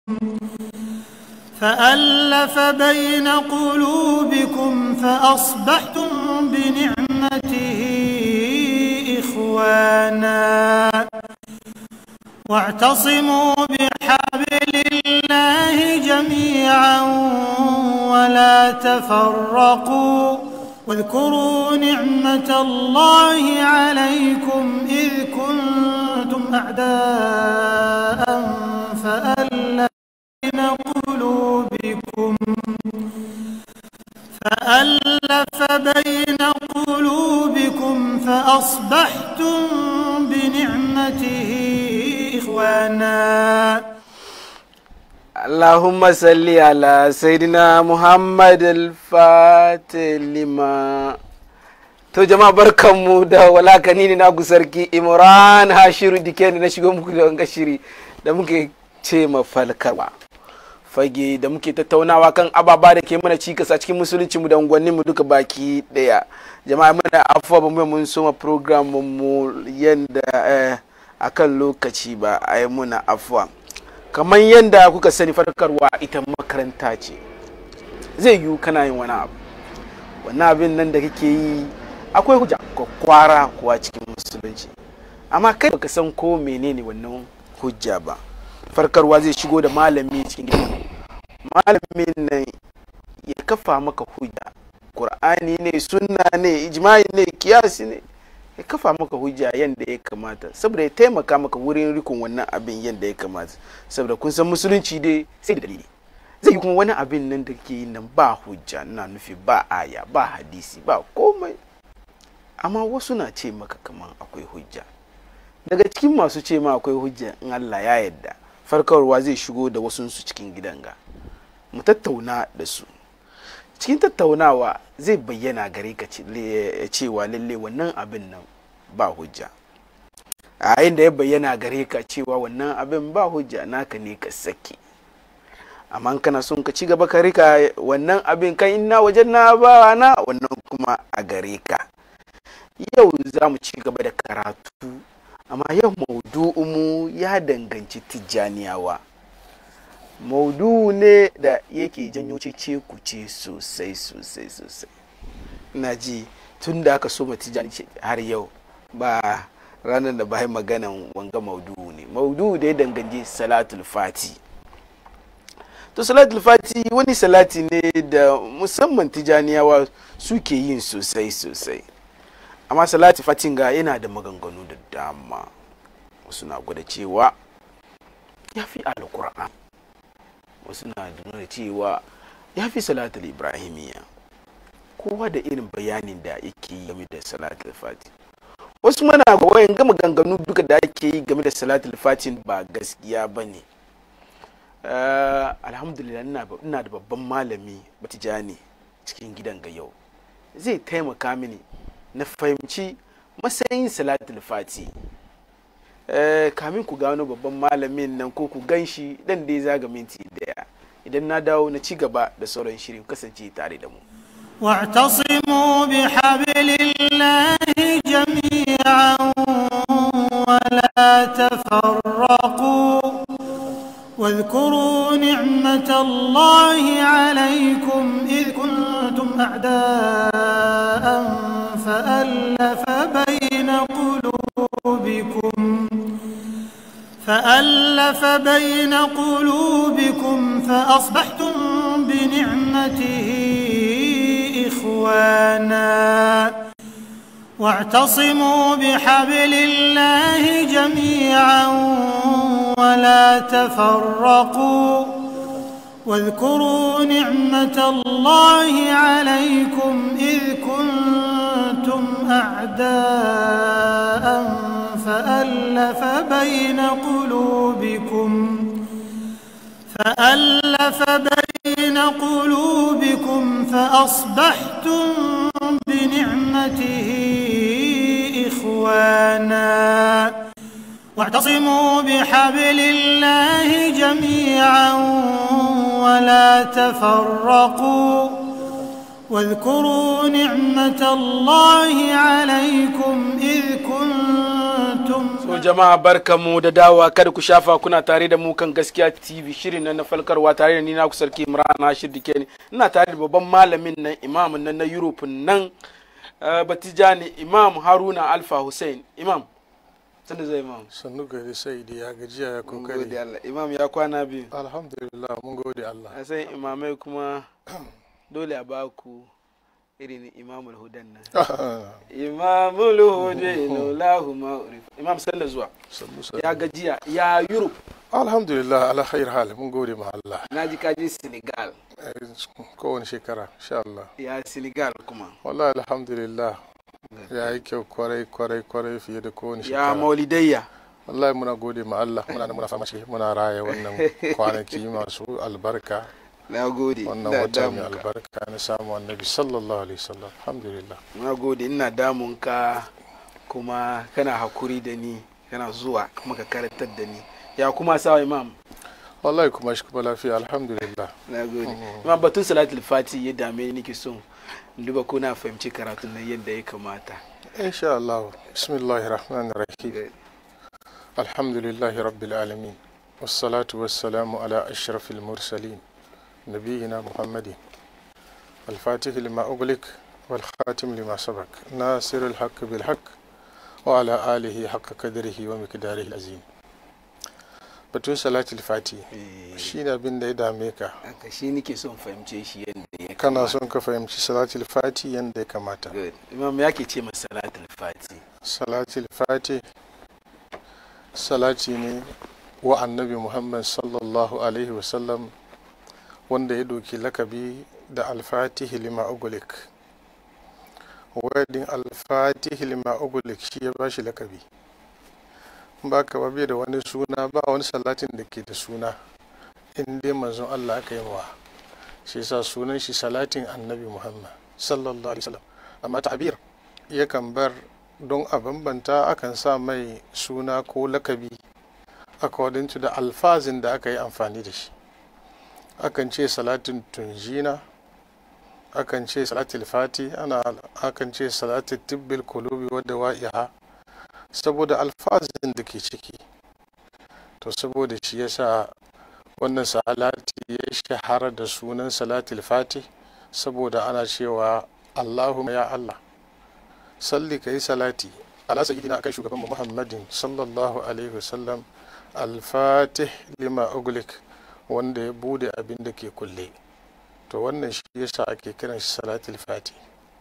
فألف بين قلوبكم فأصبحتم بنعمته إخوانا واعتصموا بحبل الله جميعا ولا تفرقوا واذكروا نعمة الله عليكم إذ كنتم أعداء فألف بين قلوبكم فألف بين قلوبكم فأصبحتم بنعمته إخوانا اللهم صل على سيدنا محمد الفاتح لما to jama'a barkanmu da walakani ne na sarki imran hashiru dike na shigo muku da wanga shiri da muke ce mafalkarwa fage da muke tattaunawa kan ababa da ke mana cikas a cikin musulunci mu da unguwanni mu duka baki daya jama'a muna afuwa ba mu mun soma program mu yanda akan lokaci ba a yi muna afuwa kamar yadda kuka sani farkarwa ita makaranta ce zai yiwu kana yin wani abu wannan abin nan da kake yi akwai hujja kwakwara kuwa cikin musulunci amma kai baka san ko menene wannan hujja ba farkarwa zai shigo da malami cikin gidan malamin nan ya kafa maka hujja qur'ani ne sunna ne ijma'i ne kiyasi ne ya kafa maka hujja yadda ya kamata saboda ya taimaka maka wurin rikon wannan abin yadda ya kamata saboda kun san musulunci dai sai da dalili zai yi kuma wani abin nan da ke nan ba hujja na nufi ba aya ba hadisi ba komai amma wasu na ce maka kaman akwai hujja daga cikin masu ce ma akwai hujja in Allah ya yadda farkarwa zai shigo da wasu su cikin gidan ga mu tattauna da su cikin tattaunawa zai bayyana gare ka cewa lalle wannan abin nan ba hujja a yayin da ya bayyana gare ka cewa wannan abin ba hujja naka ne ka sake amma kana son ka ci gaba ka rika wannan abin kan ina wajen na ba na wannan kuma a gare ka yau za mu ci gaba da karatu amma yau maudu'umu ya danganci tijjaniyawa maudu ne da yake janyo cece kuce sosai sosai sosai ina ji tun da aka so tijjani har yau ba ranar da bayan maganan wanga maudu ne maudu da ya danganci salatul fati to salatul fati wani salati ne da musamman tijjaniyawa suke yin sosai sosai amma salatul fatin ga yana da maganganu da dama suna gwada cewa ya fi alkur'an wasu na nuna cewa ya fi salatul ibrahimiya kowa da irin bayanin da yake yi game da salatul fati wasu mana ga wayan gama ganganu duka da ake yi game da salatul fatin ba gaskiya ba ne alhamdulillah ina da babban malami batijani cikin gidan ga yau zai taimaka mini na fahimci matsayin salatul fati kamin ku gano babban malamin nan ko ku gan shi dan dai zaga minti daya idan na dawo na ci gaba da sauran shirin kasance tare da mu واعتصموا بحبل الله جميعا ولا تفرقوا واذكروا نعمة الله عليكم إذ كنتم أعداء فألف بين قلوبكم فألف بين قلوبكم فأصبحتم بنعمته إخوانا واعتصموا بحبل الله جميعا ولا تفرقوا واذكروا نعمة الله عليكم إذ كنتم أعداء فألف بين قلوبكم فألف بين قلوبكم فأصبحتم بنعمته إخوانا واعتصموا بحبل الله جميعا ولا تفرقوا واذكروا نعمة الله عليكم إذ كنتم jama'a barkamu da dawowa kada ku shafa kuna tare da mu kan gaskiya tv shirin nan na falkarwa tare da ni na ku sarki imran hashir dike ne ina tare da babban malamin nan imamin nan na europe nan uh, batijani imam haruna alfa hussein imam sanda zai imam sannu gari sai da ya gajiya ya mun kokari gode allah imam ya kwana biyu alhamdulillah mun gode Allah a san imamai kuma dole a baku irin imamul hudan nan imamul hudan lahu ma'rif imam sanda zuwa sannu sannu ya gajiya ya europe alhamdulillah ala khair hal mun gode ma Allah na ji kaji senegal Eh, kowane shekara insha Allah ya senegal kuma wallahi alhamdulillah ya yi kyau kwarai kwarai kwarai fiye da kowane ya shekara maulidayya wallahi muna gode ma Allah muna da muna fama shi muna raya wannan kwanaki masu albarka na gode wannan ina wata mai damun ka albarka na samu annabi sallallahu alaihi wasallam alhamdulillah na gode ina damun ka kuma kana hakuri da ni kana zuwa kuma ka karantar da ni ya kuma sawa imam wallahi kuma shi kuma lafiya alhamdulillah na gode imam batun salatul fati ya dame ni nake son in duba ko na fahimci karatun nan yadda ya kamata insha Allah bismillahir rahmanir rahim الحمد لله رب العالمين والصلاة والسلام على أشرف المرسلين نبينا محمد الفاتح لما أغلق والخاتم لما سبق ناصر الحق بالحق وعلى آله حق قدره ومقداره العظيم batun salatul fati shi ne abin da ya dame ka haka shi nake son fahimce shi yadda ya kana kamata son ka fahimci salatul fati yadda ya kamata Good. imam ya ke ce masa salatul fati salatul fati salati ne wa annabi muhammad sallallahu alaihi wasallam wanda ya doki lakabi da alfatihi lima ugulik wadin alfatihi lima ugulik shi ya bashi lakabi ba ka ba bai da wani suna ba wani salatin da ke da suna in dai manzon allah aka yi wa shi yasa sunan shi salatin annabi muhammad sallallahu alaihi wasallam amma ta'bir yakan bar don a bambanta akan sa mai suna ko lakabi according to da alfazin da aka yi amfani da shi akan ce salatin tunjina akan ce salatul fati ana akan ce salatul tibbil kulubi wadda wa'iha saboda alfazin da ke ciki to saboda shi yasa wannan salati ya shahara da sunan salatul fati saboda ana cewa allahumma ya allah salli ka yi salati ala sayyidina akan shugaban muhammadin sallallahu alaihi wasallam alfatih lima uglik wanda ya bude abin da ke kulle to wannan shi yasa ake kiran shi salatul fati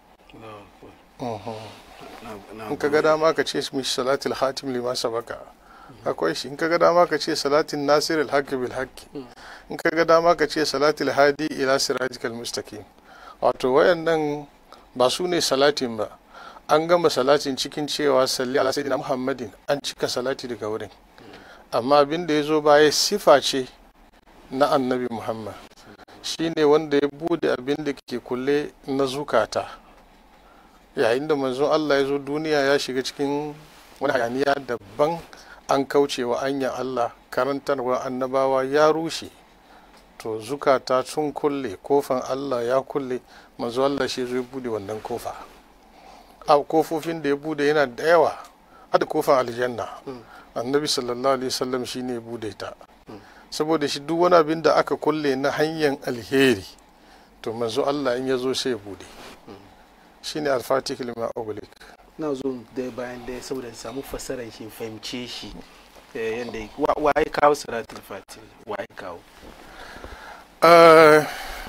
in ka ga dama ka ce mishi salatul hatim lima sabaka akwai shi in ka ga dama ka ce salatin nasir alhaqi bil haqqi in ka ga dama ka ce salatul hadi ila siratikal mustaqim wato wayannan ba su ne salatin ba an gama salatin cikin cewa salli ala sayyidina muhammadin an cika salati daga wurin amma abin da ya zo baya sifa ce na annabi muhammad shine wanda ya bude abin da ke kulle na zukata yayin da manzon allah ya zo duniya ya shiga cikin wani hayaniya daban an kaucewa anyan allah karantarwa annabawa ya rushe to zukata sun kulle kofan allah ya kulle manzo allah shi zo ya bude wannan kofa a kofofin da ya bude yana da yawa hada kofan aljanna annabi sallallahu alaihi wasallam shine ya bude ta saboda shi duk wani abin da aka kulle na hanyar alheri to manzo Allah in ya zo sai ya bude shine al-fatih lima ughliq na zo da bayan da saboda samu fasarar shi fahimce shi eh, yadda yake. wa wa ya kawo salatul fati wa ya kawo uh,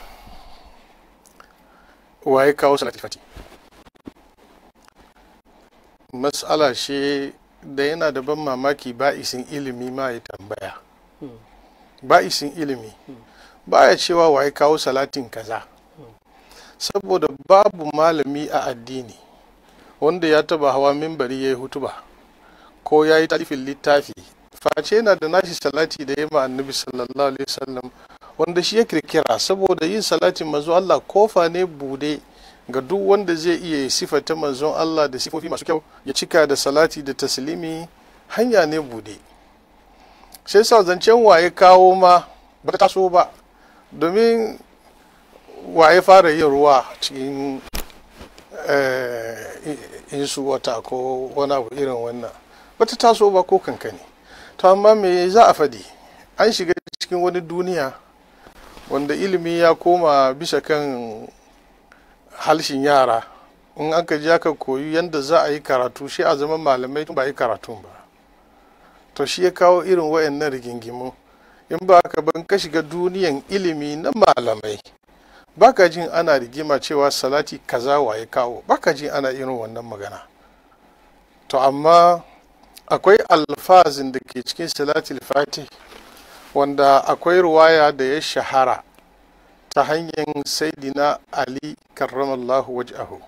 waye kawo salatul fati mas'ala shi da yana da ban mamaki ba isin ilimi ma ya tambaya ba isin ilimi ba ya cewa waye kawo salatin kaza saboda babu malami a addini wanda ya taba hawa mimbari ya yi hutuba ko ya yi talifin littafi face yana da nashi salati da ya ma annabi sallallahu alaihi wasallam wanda shi ya kirkira saboda yin salatin manzon Allah kofa ne bude ga duk wanda zai iya sifata manzon Allah da sifofi masu kyau ya cika da salati da taslimi hanya ne bude sai sa zancen waye kawo ma ba ta taso ba domin waye fara yin ruwa cikin insu wata ko wani abu irin wannan bata taso ba ko kankani to amma me za a fadi an shiga cikin wani duniya wanda ilimi ya koma bisa kan halshin yara in aka ji aka koyi yadda za a yi karatu shi a zama malamai ba yi karatun ba to shi ya kawo irin wayannan rigingimu in ba ka ban ka shiga duniyan ilimi na malamai baka jin ana rigima cewa salati kaza wa ya kawo baka jin ana irin wannan magana to amma akwai alfazin da ke cikin salatul fatih wanda akwai ruwaya da ya shahara ta hanyar saidina ali karramallahu waj'ahu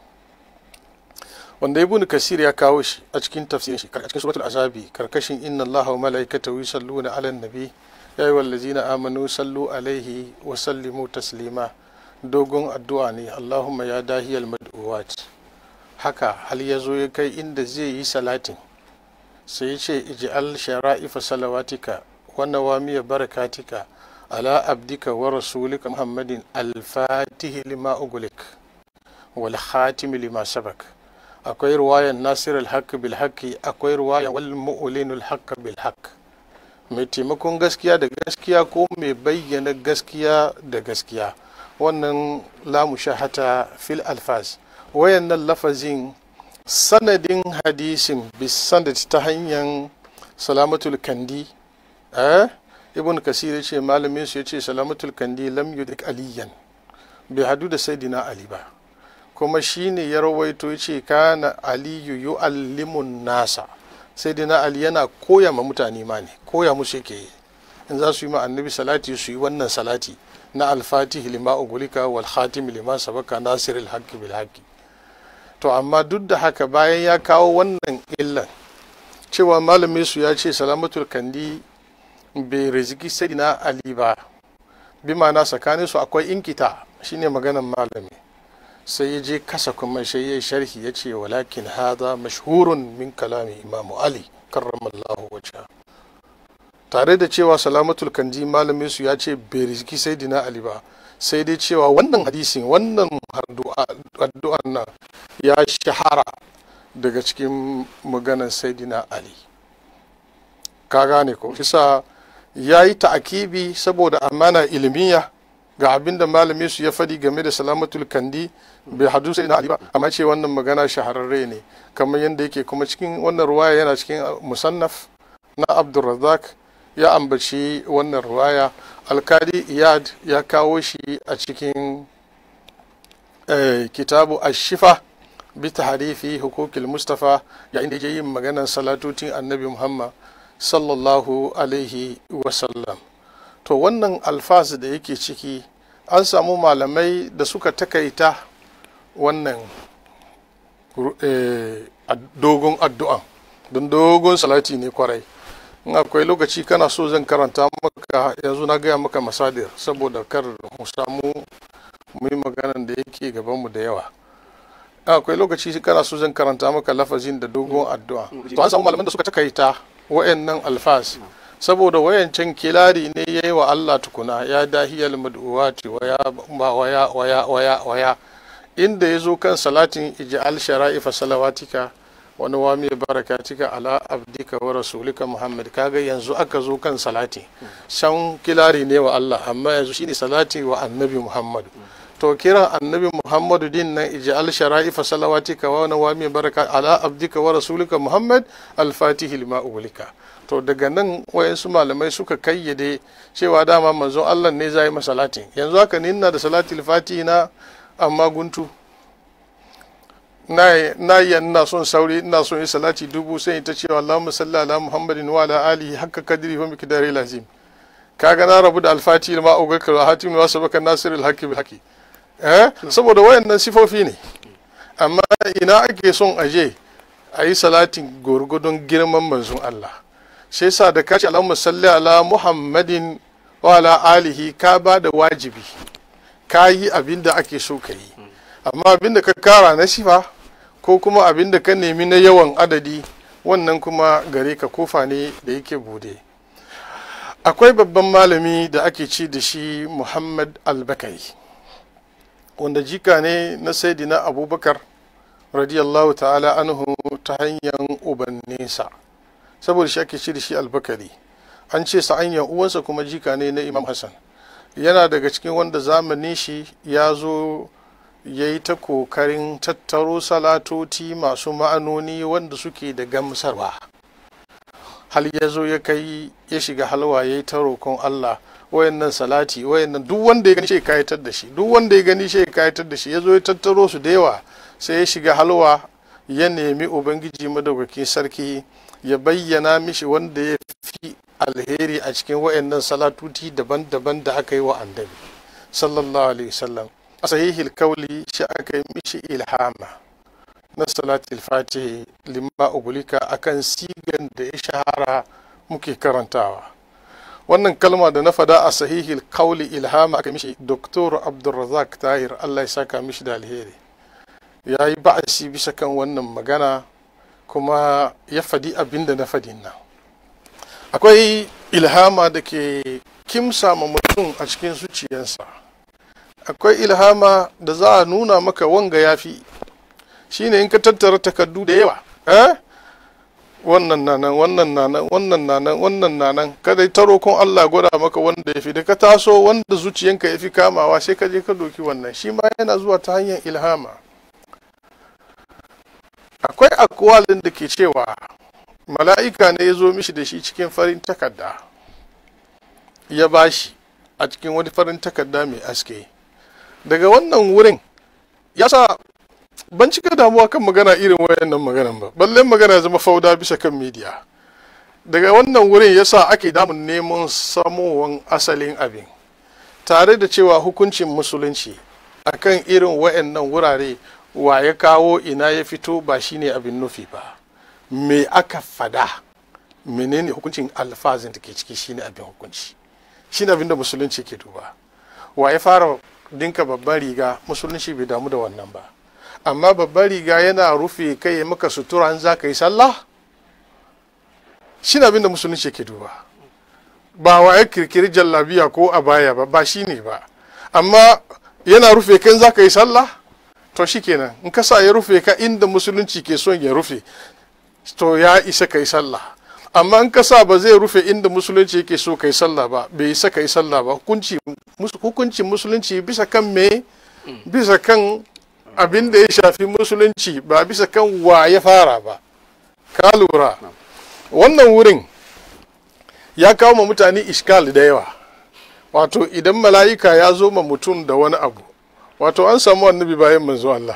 wanda ibn kasir ya kawo shi a cikin tafsirin shi a cikin suratul azabi karkashin inna allaha wa malaikatahu yusalluna ala nabi ya yi wallazina amanu sallu alaihi wa sallimu taslima dogon addu'a ne allahumma ya dahiyal mad'uwat haka hal ya zo ya kai inda zai yi salatin sai ya ce ij'al shara'ifa salawatika wa nawamiya barakatika ala abdika wa rasulika muhammadin al-fatihi lima ugulik wal khatimi lima sabak akwai ruwayan nasir al-haqq bil haqqi akwai ruwayan wal mu'linul haqq bil haqq mai taimakon gaskiya da gaskiya ko mai bayyana gaskiya da gaskiya wannan lamu shahata fil alfaz wayannan lafazin sanadin hadisin bisanad ta hanyar salamatul kandi eh ibn kasir ce malamin su yace salamatul kandi lam yudik aliyan bai hadu da saidina ali ba kuma shine ya rawaito yace kana aliyu yu'allimun nasa sai dai na ali yana koya ma mutane ma ne koya musu yake yi in za su yi ma annabi salati su yi wannan salati na alfatihi lima ugulika wal khatim lima sabaka nasiril haqqi bil haqqi to amma duk da haka bayan ya kawo wannan illan cewa malamin su ya ce salamatul kandi bai riziki sai na ali ba bi ma'ana tsakanin su akwai inkita shine maganan malami sai ya je kasa kuma sai ya sharhi ya ce walakin hada mashhurun min kalami imamu ali karramallahu wajha tare da cewa salamatul kanji malamin su ya ce bai rizki sai dina ali ba sai dai cewa wannan hadisin wannan addu'an nan ya shahara daga cikin maganan saidina ali ka gane ko kisa ya yi ta'akibi saboda amana ilmiya ga abin da malamin su ya fadi game da salamatul kandi bai hadu sai na ali ba amma ce wannan magana shahararre ne kamar yadda yake kuma cikin wannan ruwaya yana cikin musannaf na abdulrazak ya ambaci wannan ruwaya alkali iyad ya kawo shi a cikin kitabu ashifa bi tahrifi hukukil mustafa yayin da yake yin maganar salatotin annabi muhammad sallallahu alaihi wasallam to wannan alfaz da yake ciki an samu malamai da suka takaita wannan dogon addu'an don dogon salati ne kwarai in akwai lokaci kana so zan karanta maka yanzu na gaya maka masadir saboda kar mu samu mu yi maganan da yake gabanmu da yawa akwai lokaci kana so zan karanta maka lafazin da dogon addu'a to an samu malaman da suka takaita wa'annan alfas saboda wayancan kilari ne ya yi wa Allah tukuna ya dahiyal mad'uwati waya waya waya waya waya inda ya zo kan salatin ij'al shara'ifa salawatika wani wami barakatika ala abdika wa rasulika muhammad kaga yanzu aka zo kan salati shan kilari ne wa Allah amma yanzu shine salati wa annabi muhammad to kiran annabi muhammadu din nan ij'al shara'ifa salawatika wa nawami baraka ala abdika wa rasulika muhammad al-fatihi lima ulika to daga nan wayansu malamai suka kayyade cewa dama manzon Allah ne zai masalatin yanzu haka ni ina da salatul fatihi na amma guntu na yi ina son sauri ina son yi salati dubu sai ta cewa Allahumma salli ala Muhammadin wa ala alihi hakka kadri wa miqdari lazim kaga na rabu da alfati ma ugaka wa hatim wa sabaka nasir alhaqi bil haqi eh saboda wayannan sifofi ne amma ina ake son aje a yi salatin gurgudun girman manzon Allah sai sa da kace Allahumma salli ala Muhammadin wa ala alihi ka ba da wajibi ka yi abin da ake so ka yi amma abin da ka kara na sifa ko kuma abin da ka nemi na yawan adadi wannan kuma gare ka kofa ne da yake bude akwai babban malami da ake ci da shi muhammad albakari wanda jika ne na saidina abubakar radiyallahu ta'ala anhu ta hanyar ubannesa saboda shi ake ce da shi albakari an ce sa'anyan uwansa kuma jika ne na imam hassan yana daga cikin wanda zamanin shi ya zo ya yi ta kokarin tattaro salatoti masu ma'anoni wanda suke da gamsarwa hal ya zo ya kai ya shiga halwa ya yi ta roƙon allah wayannan salati wayannan duk wanda ya gani shi kayatar da shi duk wanda ya gani shi kayatar da shi ya zo ya tattaro su da yawa sai ya shiga halwa ya nemi ubangiji madaukakin sarki ya bayyana mishi wanda ya fi alheri a cikin wayannan salatuti daban-daban da aka yi wa annabi sallallahu alaihi wasallam a sahihil kauli shi aka yi mishi ilhama na salatul fatihi limma ubulika akan sigan da ya shahara muke karantawa wannan kalma da na fada a sahihil kauli ilhama aka mishi doktor abdulrazak tahir allah ya saka mishi da alheri ya yi ba'asi bisa kan wannan magana kuma ya fadi abin da na fadin nan akwai ilhama da ke kimsa ma mutum a cikin zuciyarsa akwai ilhama da za a nuna maka wanga ya fi shine in ka tattara takardu da yawa eh? wannan nanan wannan nanan wannan nanan wannan nanan kada ta roƙon Allah gwada maka wanda ya fi da ka taso wanda zuciyanka ya fi kamawa sai ka je ka doki wannan shi ma yana zuwa ta hanyar ilhama akwai akwalin da ke cewa mala'ika ne ya zo mishi da shi cikin farin takarda ya bashi a cikin wani farin takarda mai aske daga wannan wurin ya sa ban cika damuwa kan magana irin wayannan maganan ba ballen magana zama fauda bisa kan midiya daga wannan wurin yasa ake damun neman samowan asalin abin tare da cewa hukuncin musulunci akan irin wayannan wurare wa ya kawo ina ya fito ba shine abin nufi ba me aka fada menene hukuncin alfazin da ke ciki shine abin hukunci shine abin da musulunci ke duba wa ya fara dinka babban riga musulunci bai damu da wannan ba amma babban riga yana rufe kai ya maka sutura an za ka yi sallah shi ne abinda musulunci ke duba ba wa ya kirkiri jallabiya ko a baya ba ba shi ne ba amma yana rufe kan za ka yi sallah to shi kenan in ka sa ya rufe ka inda musulunci ke son ya rufe to ya isa ka yi sallah amma in ka sa ba zai rufe inda musulunci yake so ka yi sallah ba bai isa ka yi sallah ba hukuncin musulunci bisa kan me bisa kan abin da ya shafi musulunci ba bisa kan wa ya fara ba ka lura wannan wurin ya kawo ma mutane iskal da yawa wato idan mala'ika ya zo ma mutum da wani abu wato an samu annabi bayan manzo Allah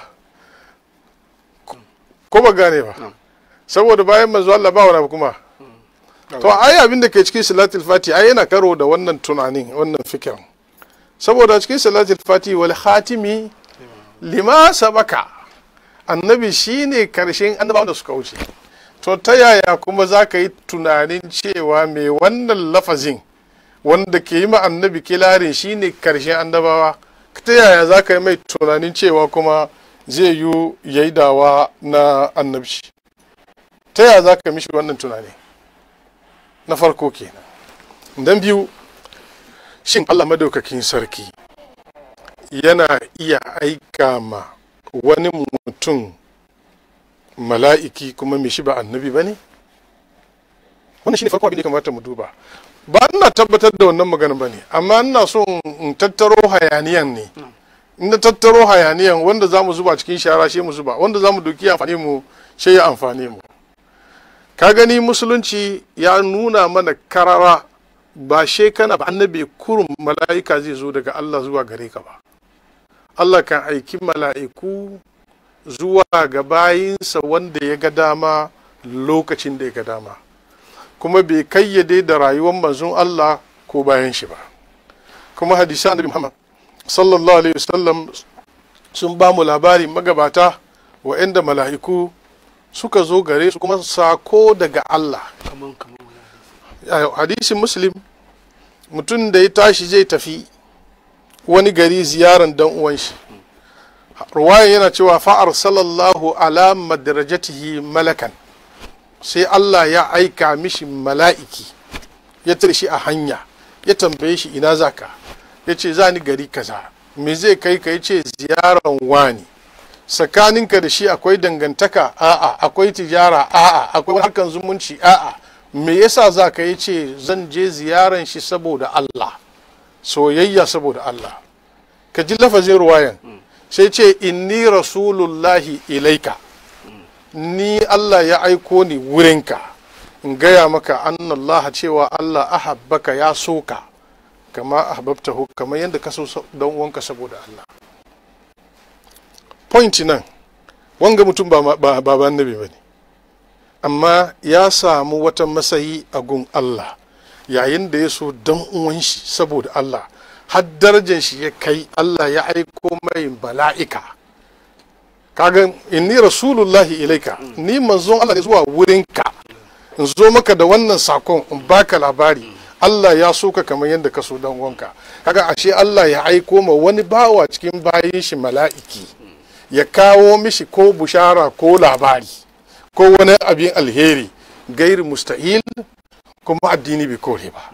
ko ba gane ba saboda bayan manzo Allah ba wani abu kuma to ai abin da ke cikin salatul fati ai yana karo da wannan tunanin wannan fikirin saboda cikin salatul fati wal khatimi lima sabaka annabi shine karshen annabawan da suka wuce to ta yaya kuma za ka yi tunanin cewa mai wannan lafazin wanda ke yi ma annabi kilarin shine karshen annabawa ta yaya za ka yi mai tunanin cewa kuma zai yi yaidawa na annabci ta yaya za ka mishi wannan tunani na farko kenan dan biyu shin allah madaukakin sarki yana iya aika ma wani mutum mala'iki kuma mai shi ba annabi ba ne wannan shine farko abin da kamata mu duba ba ina tabbatar da wannan magana ba ne amma ina so in tattaro hayaniyan ne in na tattaro hayaniyan wanda za mu zuba cikin shara shi mu zuba wanda za mu doki amfani mu shi ya amfani mu ka gani musulunci ya nuna mana karara ba shekana ba annabi kurum mala'ika zai zo daga Allah zuwa gare ka ba Allah kan aiki mala'iku zuwa ga bayinsa wanda ya ga dama lokacin da ya ga dama kuma bai kayyade da rayuwar manzon Allah ko bayan shi ba kuma hadisa annabi Muhammad sallallahu alaihi wasallam sun ba mu labari magabata wa'anda mala'iku suka zo gare su kuma sako daga Allah hadisin muslim mutum da ya tashi zai tafi wani gari ziyaran dan uwan shi ruwayan yana cewa fa'ar sallallahu ala madarajatihi malakan sai Allah ya aika mishi mala'iki ya tare shi a hanya ya tambaye shi ina zaka ya ce za ni gari kaza me zai kai ka ya ce ziyaran wani tsakaninka da shi akwai dangantaka a'a akwai tijara a'a akwai harkan zumunci a'a me yasa za ka yi ce zan je ziyaran shi saboda Allah soyayya saboda Allah ka ji lafazin ruwayan sai ce inni rasulullahi ilaika ni Allah ya aiko ni wurinka in gaya maka annallaha cewa Allah ahabbaka ya soka kama ahbabtahu kamar yadda ka so dan uwanka saboda Allah point nan wanga mutum ba ba ba annabi bane amma ya samu wata masayi a gun Allah yayin da ya so dan uwan shi saboda Allah har darajar shi ya kai Allah ya aiko mai bala'ika kaga inni rasulullahi ilaika ni manzon Allah ne zuwa wurinka in zo maka da wannan sakon in baka labari Allah ya so ka kamar yadda ka so dan uwanka kaga ashe Allah ya aiko ma wani bawa cikin bayin shi mala'iki ya kawo mishi ko bushara ko labari ko wani abin alheri gairi mustahil kuma addini bai kore ba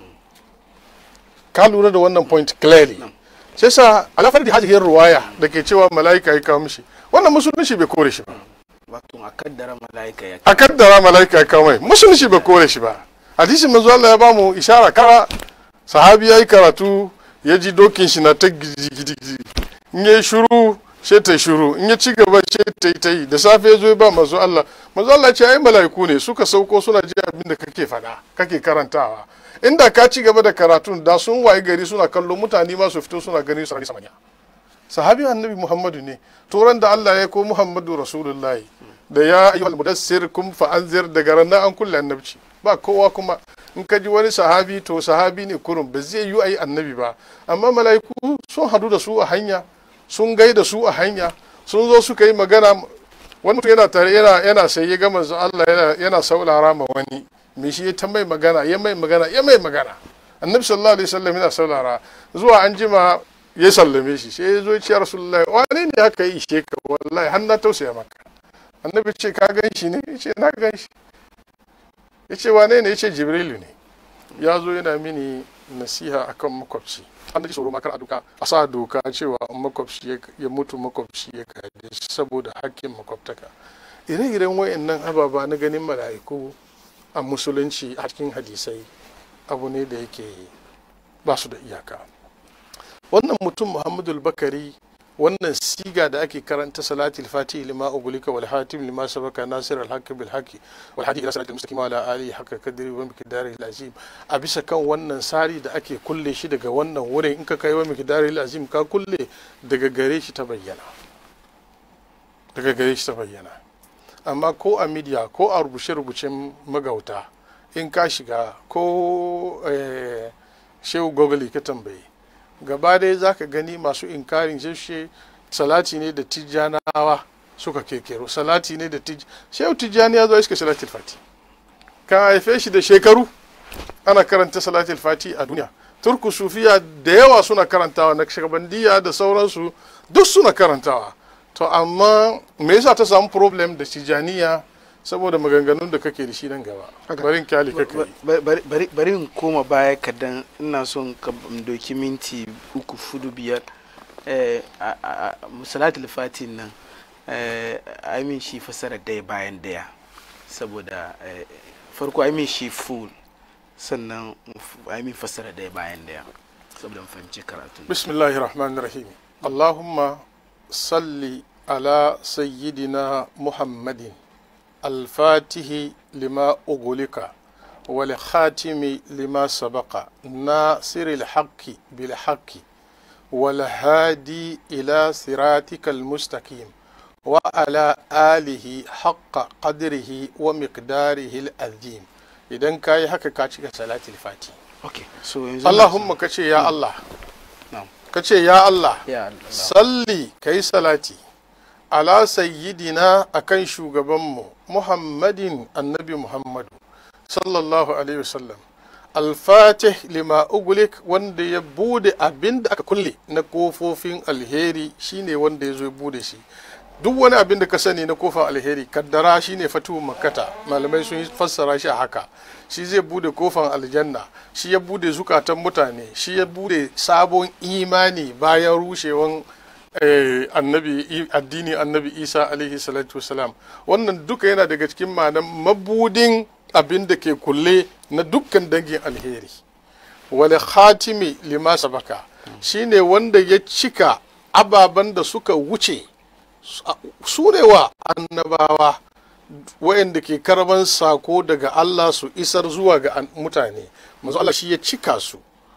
ka lura da wannan point clearly sai sa alafar da hajjiyar ruwaya da ke cewa mala'ika ya kawo mishi wannan musulunci bai kore shi ba wato a kaddara mala'ika ya a kaddara mala'ika ya kawo mai musulunci bai kore shi ba hadisin manzo Allah ya bamu ishara kara sahabi yayi karatu ya ji dokin shi na ta gidi in yayi shuru sai ta shuru in ya ci gaba sai ta yi ta yi da safe ya zo ya ba manzo Allah manzo Allah ce ai mala'iku ne suka sauko suna ji abin da kake faɗa kake karantawa inda ka ci gaba da karatun da sun waye gari suna kallo mutane ma su fito suna gani su samanya sahabi annabi muhammadu ne turan da Allah ya ko muhammadu rasulullahi da ya yi mudassir kum fa anzir daga ranar an kulle annabci ba kowa kuma in ka ji wani sahabi to sahabi ne kurum ba zai yi ayi annabi ba amma mala'iku sun hadu da su a hanya sun gaida su a hanya sun zo suka yi magana wani mutum yana tare yana yana sai ya gama Allah yana yana saulara ma wani me shi ta mai magana ya mai magana ya mai magana annabi sallallahu alaihi wasallam yana saulara zuwa an jima ya sallame shi sai ya zo ya ce rasulullahi wani ne aka yi ishe ka wallahi har na tausaya maka annabi ce ka gan shi ne ya ce na gan shi ya ce wane ne ya ce jibrilu ne ya zo yana mini nasiha akan makwabci an ji tsoro makar a duka a sa doka cewa makwabci ya mutu makwabci ya kade saboda hakkin makwabtaka ire-iren wayannan ababa na ganin mala'iku a musulunci a cikin hadisai abu ne da yake ba su da iyaka wannan mutum muhammadu bakari wannan siga da ake karanta salatul fati lima ugulika wal hatim lima sabaka nasir al haqq bil haqq wal hadi ila salatul mustaqim ala ali haqqa kadri wa miqdari al azim a bisa kan wannan sari da ake kulle shi daga wannan wurin in ka kai wa miqdari al azim ka kulle daga gare shi ta bayyana daga gare shi ta bayyana amma ko a media ko a rubuce-rubucen magauta in ka shiga ko shehu gogoli ka tambaye gaba dai za ka gani masu inkarin sheshe salati ne da tijjanawa suka kekero salati ne da tijjani shehu tijjani ya zo iska salatul fati ka haife shi da shekaru ana karanta salatul fati a duniya turku sufiya da yawa suna karantawa na shagabandiya da sauransu duk suna karantawa to amma me yasa ta samu problem da tijjaniya saboda maganganun da kake da shi nan gaba barin kyali kake bari in koma baya kadan ina son ka doki minti uku fudu biyar musalatul fatin nan amin shi fasara daya bayan daya saboda farko amin shi full sannan amin fasara daya bayan daya saboda fahimci karatu bismillahir rahmanir rahim allahumma salli ala sayyidina muhammadin الفاتح لما أغلق والخاتم لما سبق ناصر الحق بالحق والهادي إلى صراطك المستقيم وعلى آله حق قدره ومقداره العظيم idan ka yi haka ka cika salatul fati okay so Allahumma ka ce ya Allah ka ce ya Allah salli ka yi salati ala sayyidina akan shugabanmu muhammadin annabi muhammadu sallallahu alaihi wasallam alfatih lima ugulik wanda ya bude abin da aka kulle na kofofin alheri shine wanda ya zo ya bude shi duk wani abin da ka sani na kofar alheri kaddara shine fatu makkata malamai sun fassara shi a haka shi zai bude kofar aljanna shi ya bude zukatan mutane shi ya bude sabon imani bayan rushewan annabi addini annabi isa alaihi salatu wasalam wannan duka yana daga cikin ma'anan mabudin abin da ke kulle na dukkan dangin alheri wale khatimi lima sabaka shine wanda ya cika ababen da suka wuce su ne wa annabawa wayanda ke karban sako daga Allah su isar zuwa ga mutane manzo Allah shi ya cika su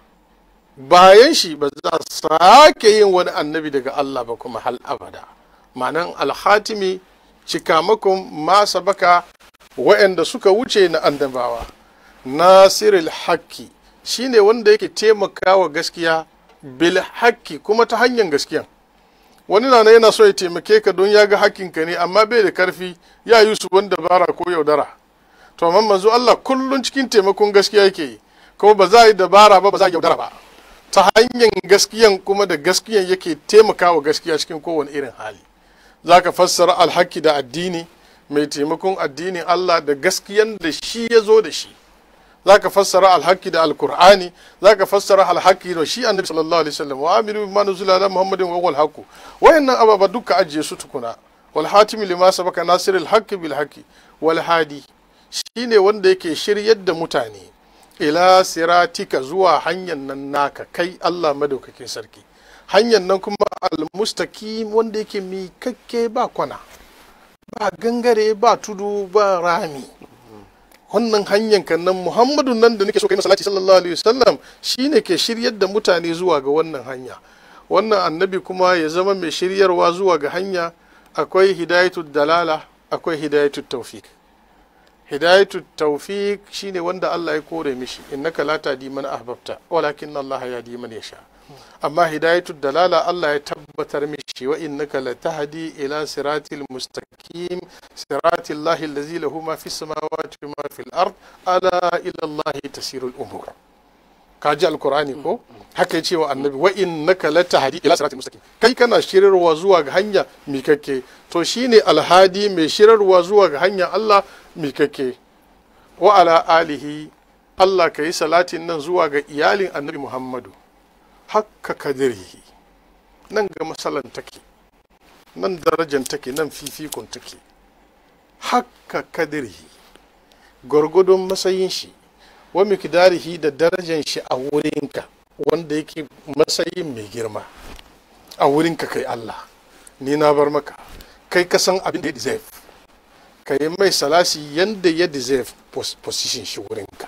bayan shi ba za sake yin wani annabi daga Allah ba kuma hal abada ma'anan alhatimi cikamakon masa baka wa'anda suka wuce na annabawa nasiril haqqi shine wanda yake taimakawa gaskiya bil haqqi kuma ta hanyar gaskiya wani na yana so ya taimake ka don ya ga hakkinka ne amma bai da karfi ya yi su wanda bara ko yaudara to amma manzo Allah kullun cikin taimakon gaskiya yake yi kuma ba za a yi dabara ba ba za a yaudara ba ta hanyar gaskiyan kuma da gaskiyan yake taimakawa gaskiya cikin kowane irin hali za ka fassara alhaki da addini mai taimakon addinin Allah da gaskiyan da shi ya zo da shi za ka fassara alhaki da alkur'ani za ka fassara alhaki da shi annabi sallallahu alaihi wasallam wa amiru bima nuzila ala muhammadin wa wal haqu wayannan ababa duka ajiye su tukuna wal hatimi lima sabaka nasirul haqqi bil haqqi wal hadi shine wanda yake shiryar da mutane ila siratika zuwa hanyar nan naka kai Allah madaukakin sarki hanyar nan kuma almustaqim wanda yake mikakke ba kwana ba gangare ba tudu ba rami wannan hanyar kan nan muhammadu nan da nake so kai masallaci sallallahu alaihi wasallam shine ke shiryar da mutane zuwa ga wannan hanya wannan annabi kuma ya zama mai shiryarwa zuwa ga hanya akwai hidayatul dalala akwai hidayatul tawfiq hidayatu tawfiq shine wanda Allah ya kore mishi innaka la tahdi man ahbabta walakin Allah yahdi man yasha amma hidayatu dalala Allah ya tabbatar mishi wa innaka la tahdi ila siratil mustaqim siratil lahi allazi lahu ma fis samawati wa ma fil ard ala ila Allah tasirul umur kaji alkur'ani ko haka yace wa annabi wa innaka la tahdi ila siratil mustaqim kai kana shirarwa zuwa ga hanya mikakke to shine alhadi mai shirarwa zuwa ga hanya Allah mikakke wa ala alihi Allah ka yi salatin nan zuwa ga iyalin annabi Muhammadu hakka kadirihi nan ga masalan take nan darajan take nan fifikon take hakka kadirihi gwargwadon matsayin shi wa mikdarihi da darajan shi a wurinka wanda yake matsayin mai girma a wurinka kai Allah ni na bar maka kai ka san abin da ya deserve ka yi mai salasi yadda ya deserve position shi wurinka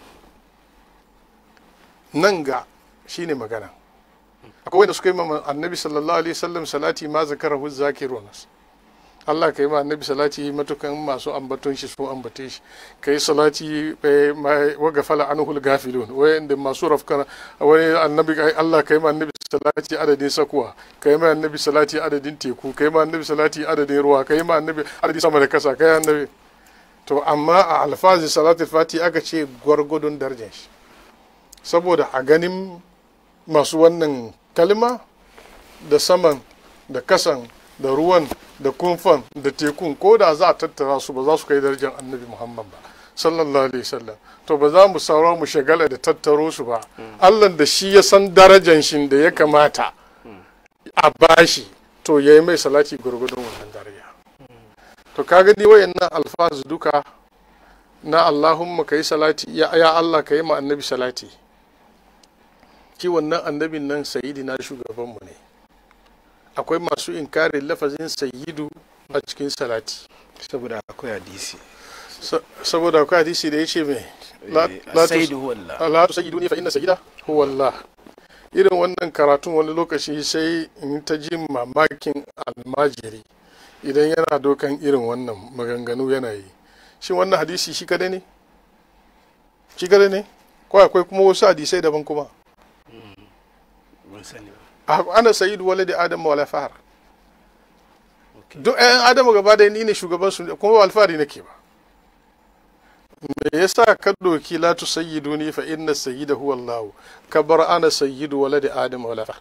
nan ga shine magana akwai wanda suka yi ma annabi sallallahu alaihi wasallam salati ma zakarahu zakirun Allah ka yi ma annabi salati matukan masu ambaton shi sun ambate shi ka yi salati wa gafala anhul gafilun wanda masu rafkana wani annabi Allah ka yi ma annabi salati adadin sakuwa ka yi ma annabi salati adadin teku ka yi ma annabi salati adadin ruwa ka yi ma annabi adadin sama da kasa ka yi annabi to amma a alfazi salati fati aka ce gwargwadon darajar shi saboda a ganin masu wannan kalma da saman da kasan da ruwan da kumfan da tekun ko da za a tattara su ba za su kai darajar annabi muhammad ba sallallahu alaihi wasallam to ba za mu saura mu shagala da tattaro su ba allah da shi ya san darajan shi da ya kamata a bashi to ya yi mai salati gwargwadon wannan daraja to ka gani wayannan alfazu duka na allahumma ka yi salati ya allah ka yi ma annabi salati ki wannan annabin nan sayidi na shugabanmu ne akwai masu inkarin lafazin sayidu a cikin salati saboda akwai hadisi saboda akwai hadisi da ya ce mai sayidu huwallah la tu sayyidu ne fa inna sayyida huwa Allah irin wannan karatun wani lokaci sai in ta ji mamakin almajiri idan yana dokan irin wannan maganganu yana yi shi wannan hadisi shi kadai ne shi kadai ne ko akwai kuma wasu hadisai daban kuma ana sayidu waladi adam wala fahar duk ɗayan adamu gaba da ni ne shugaban su kuma alfahari nake ba me yasa ka doki la tu sayyidu ni fa inna sayyida huwa Allah ka bar ana sayyidu waladi adam wala fahar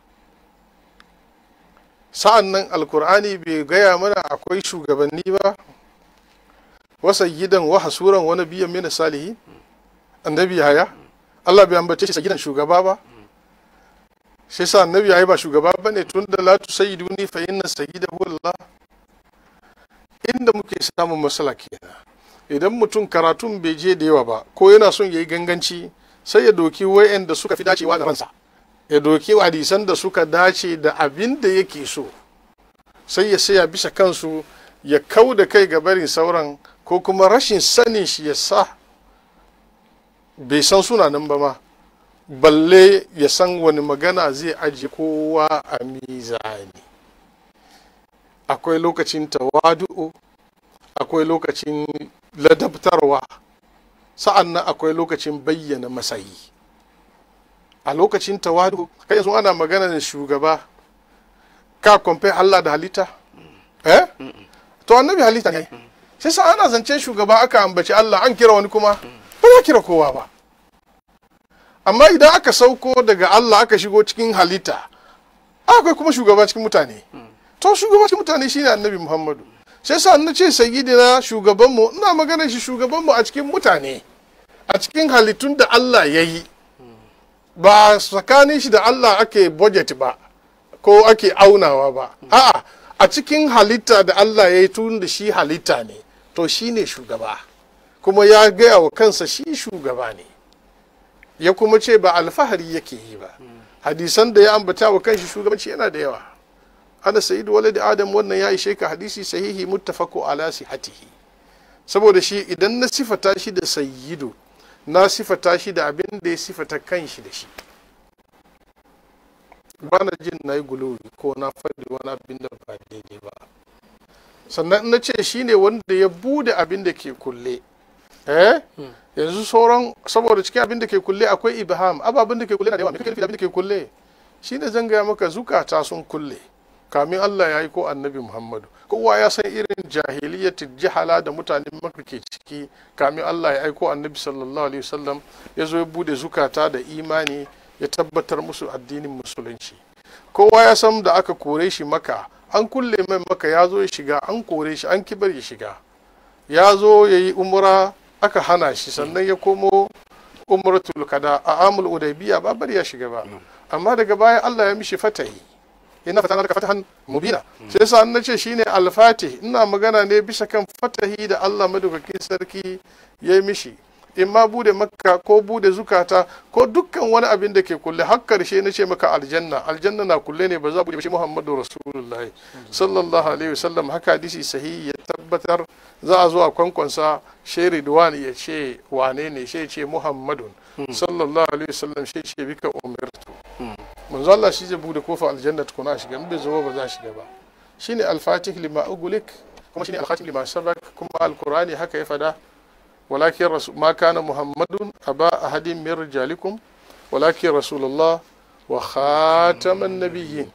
sa'an nan alkur'ani bai gaya mana akwai shugabanni ba wa sayyidan wa hasuran wa nabiyyan min salihin annabi haya Allah bai ambace shi sayyidan shugaba ba shi sa annabi yayi ba shugaba bane tun da la tusayyiduni fa inna sayyidahu Allah inda muke samun masala kenan idan mutum karatun bai je da yawa ba ko yana son ya yi ganganci sai ya doki wayanda suka fi dacewa da ransa ya doki hadisan da suka dace da abin da yake so sai ya saya bisa kansu ya kau da kai ga barin sauran ko kuma rashin sanin shi ya sa bai san sunanan ba ma balle ya san wani magana zai ajiye kowa a mizani akwai lokacin tawadu'u akwai lokacin ladabtarwa sa'an nan akwai lokacin bayyana masayi a lokacin tawadu kai yanzu ana magana da shugaba ka kwamfe Allah da halitta eh to annabi halitta ne sai sa ana zancen shugaba aka ambaci Allah an kira wani kuma ba za kira kowa ba amma idan aka sauko daga Allah aka shigo cikin halitta akwai kuma shugaba cikin mutane to shugaba cikin mutane shine annabi Muhammadu sai sa na ce sayyidina shugabanmu ina magana shi shugabanmu a cikin mutane a cikin halittun da Allah ya yi ba tsakanin shi da Allah ake budget ba ko ake aunawa ba a'a a cikin halitta da Allah ya yi tun da shi halitta ne to shi ne shugaba kuma ya gaya wa kansa shi shugaba ne ya kuma ce ba alfahari yake yi ba hadisan da ya ambata wa kanshi shugabanci yana da yawa ana sayidu walad adam wannan ya ishe ka hadisi sahihi muttafaqu ala sihatihi saboda shi idan na sifata shi da sayyidu na sifata shi da abin da ya sifata kanshi da shi ba na jin na yi guluwi ko na faɗi wani abin da ba daidai ba sannan na ce shi ne wanda ya bude abin da ke kulle eh yanzu sauran saboda cikin abin da ke kulle akwai ibham ababen da ke kulle na da yawa me kake nufi da abin da ke kulle shi ne zan gaya maka zukata sun kulle kamin Allah ya yi ko annabi Muhammadu kowa ya san irin jahiliyyati jihala da mutanen maka ke ciki kamin Allah ya aiko annabi sallallahu alaihi wasallam ya zo ya bude zukata da imani ya tabbatar musu addinin musulunci kowa ya san da aka kore shi maka an kulle mai maka ya zo ya shiga an kore shi an kibar ya shiga ya zo ya yi umra aka hana shi sannan ya komo umratul kada a amul udaybiya ba bari ya shiga ba amma daga baya Allah ya mishi fatahi ina fata laka fatahan mubina sai yasa an nace shine al-fatih ina magana ne bisa kan fatahi da Allah madaukakin sarki ya yi mishi in ma bude makka ko bude zukata ko dukkan wani abin da ke kulle har karshe na ce maka aljanna aljanna na kulle ne ba za bude shi muhammadu rasulullah sallallahu alaihi wasallam haka hadisi sahihi ya tabbatar za a zo a kwankwansa sheri duwani ya ce wane ne shi ce muhammadun sallallahu alaihi wasallam shi ce bika umirtu manzo Allah shi zai bude kofa aljanna tukuna a shiga in bai zo ba za a shiga ba shine al-fatih lima ugulik kuma shine al-khatim lima sabak kuma al-qur'ani haka ya fada ولكن رسول ما كان محمد أبا أحد من رجالكم ولكن رسول الله وخاتم النبيين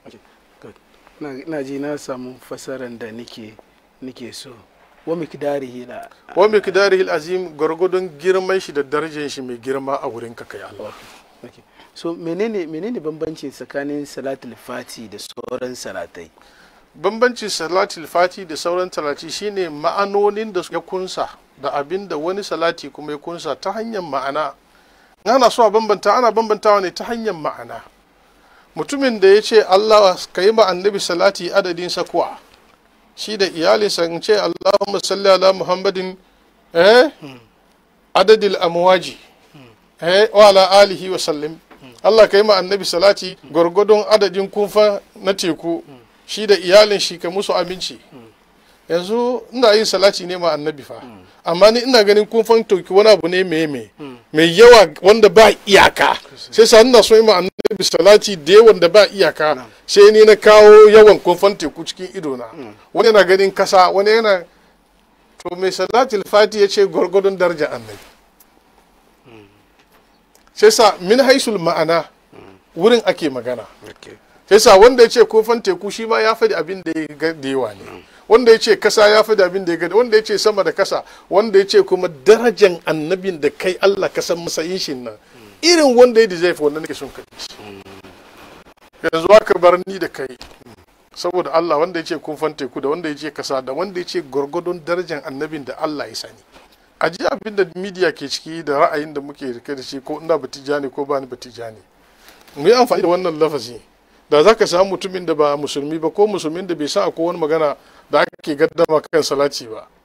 na ji na samu fasaran da nike nike so wa mikdarihi la wa miqdarihi azim gwargwadon girman shi da darajar shi mai girma a wurin ka kai Allah okay. so menene menene bambanci tsakanin salatul fati da sauran salatai bambancin salatul fati da sauran talati shine ma'anonin da ya kunsa da abin da wani salati kuma ya kunsa ta hanyar ma'ana ana so a bambanta ana bambantawa ne ta hanyar ma'ana mutumin da ya ce Allah ka yi ma annabi salati adadin sakuwa shi da iyalinsa in ce Allahumma salli ala Muhammadin eh adadil amwaji eh wa ala alihi wa sallim Allah ka yi ma annabi salati gwargwadon adadin kunfa na teku shi da iyalin shi ka musu aminci yanzu ina yin salati ne ma annabi fa amma ni ina ganin kun fantoki wani abu ne mai mai mai yawa wanda ba iyaka sai sa ina so yi ma annabi salati da yawan da ba iyaka sai ni na kawo yawan kun teku cikin ido na wani yana ganin kasa wani yana to mai salati fati ya ce gwargwadon daraja annabi sai sa min haisul ma'ana wurin ake magana sai sa wanda ya ce kofan teku shi ma ya faɗi abin da ya ga da yawa ne wanda ya ce kasa ya faɗi abin da ya ga wanda ya ce sama da kasa wanda ya ce kuma darajan annabin da kai Allah ka san masayin shi nan irin wanda ya deserve wannan nake son ka yanzu aka bar ni da kai saboda Allah wanda ya ce kofan teku da wanda ya ce kasa da wanda ya ce gwargwadon darajan annabin da Allah ya sani a ji abin da media ke ciki da ra'ayin da muke rike da shi ko ina batijani ko ba ni batijani mu yi amfani da wannan lafazi da za ka samu mutumin da ba musulmi ba ko musulmin da bai sa akwai wani magana da ake gaddama kan salati ba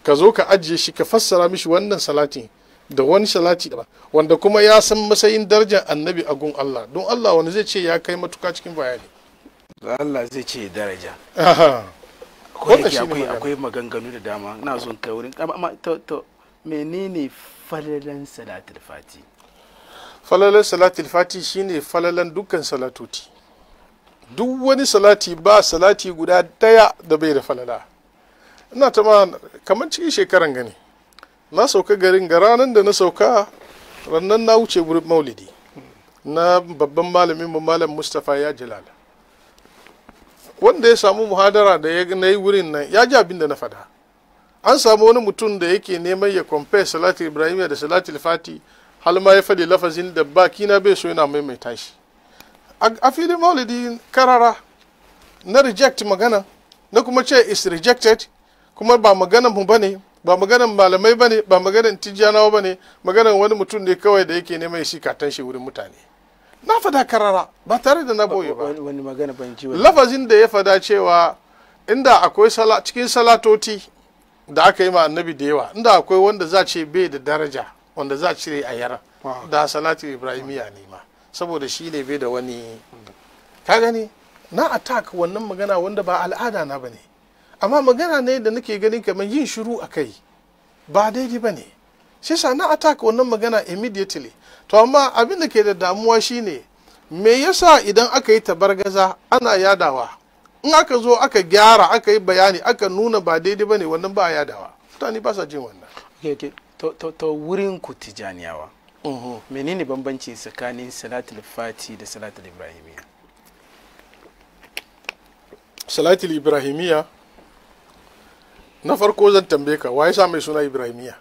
ka zo ka ajiye shi ka fassara mishi wannan salatin da wani salati daban wanda kuma ya san matsayin darajar annabi a gun Allah don Allah wani zai ce ya kai matuka cikin bayani Allah zai ce daraja Aha. ko da Wannan ke shine akwai magana. akwai maganganu da dama ina son kai wurin amma to to menene falalan salatul fati falalan salatul fati shine falalan dukkan salatoti duk wani salati ba salati guda daya da bai da falala ina ta ma kamar cikin shekaran gani na sauka garin ga ranar da na sauka rannan na wuce wurin maulidi na babban malamin mu malam mustapha ya jalala wanda ya samu muhadara da ya na yi wurin nan ya ji abin da na faɗa an samu wani mutum da yake neman ya compare salatul ibrahim da salatul fati hal ma ya faɗi lafazin da baki na bai so yana maimaita shi a a filin maulidi karara na reject magana na kuma ce is rejected kuma ba maganan mu bane ba maganan malamai bane ba maganan tijjanawa bane maganan wani mutum ne kawai da yake neman shi katan shi wurin mutane na fada karara ba tare da na boye ba wani wani magana ban ji wani lafazin da ya fada cewa inda akwai sala cikin salatoti da aka yi ma annabi da yawa inda akwai wanda za ce bai da daraja wanda za cire a yara Wow. da salatu ibrahimiya ne ma saboda shi ne bai da wani ka gani na attack wannan magana wanda ba al'ada na bane amma magana ne da nake ganin kamar yin shiru a kai ba daidai ba ne shi sa na attack wannan magana immediately to amma abin da ke da damuwa shine me yasa idan aka yi tabargaza ana yadawa in aka zo aka gyara aka yi bayani aka nuna ba daidai ba ne wannan ba a yadawa mutane ba sa jin wannan okay, okay. to to to wurin ku tijaniyawa menene bambanci tsakanin salatul fati da salatul ibrahimiya salatul ibrahimiya na farko zan tambaye ka waye sa mai suna ibrahimiya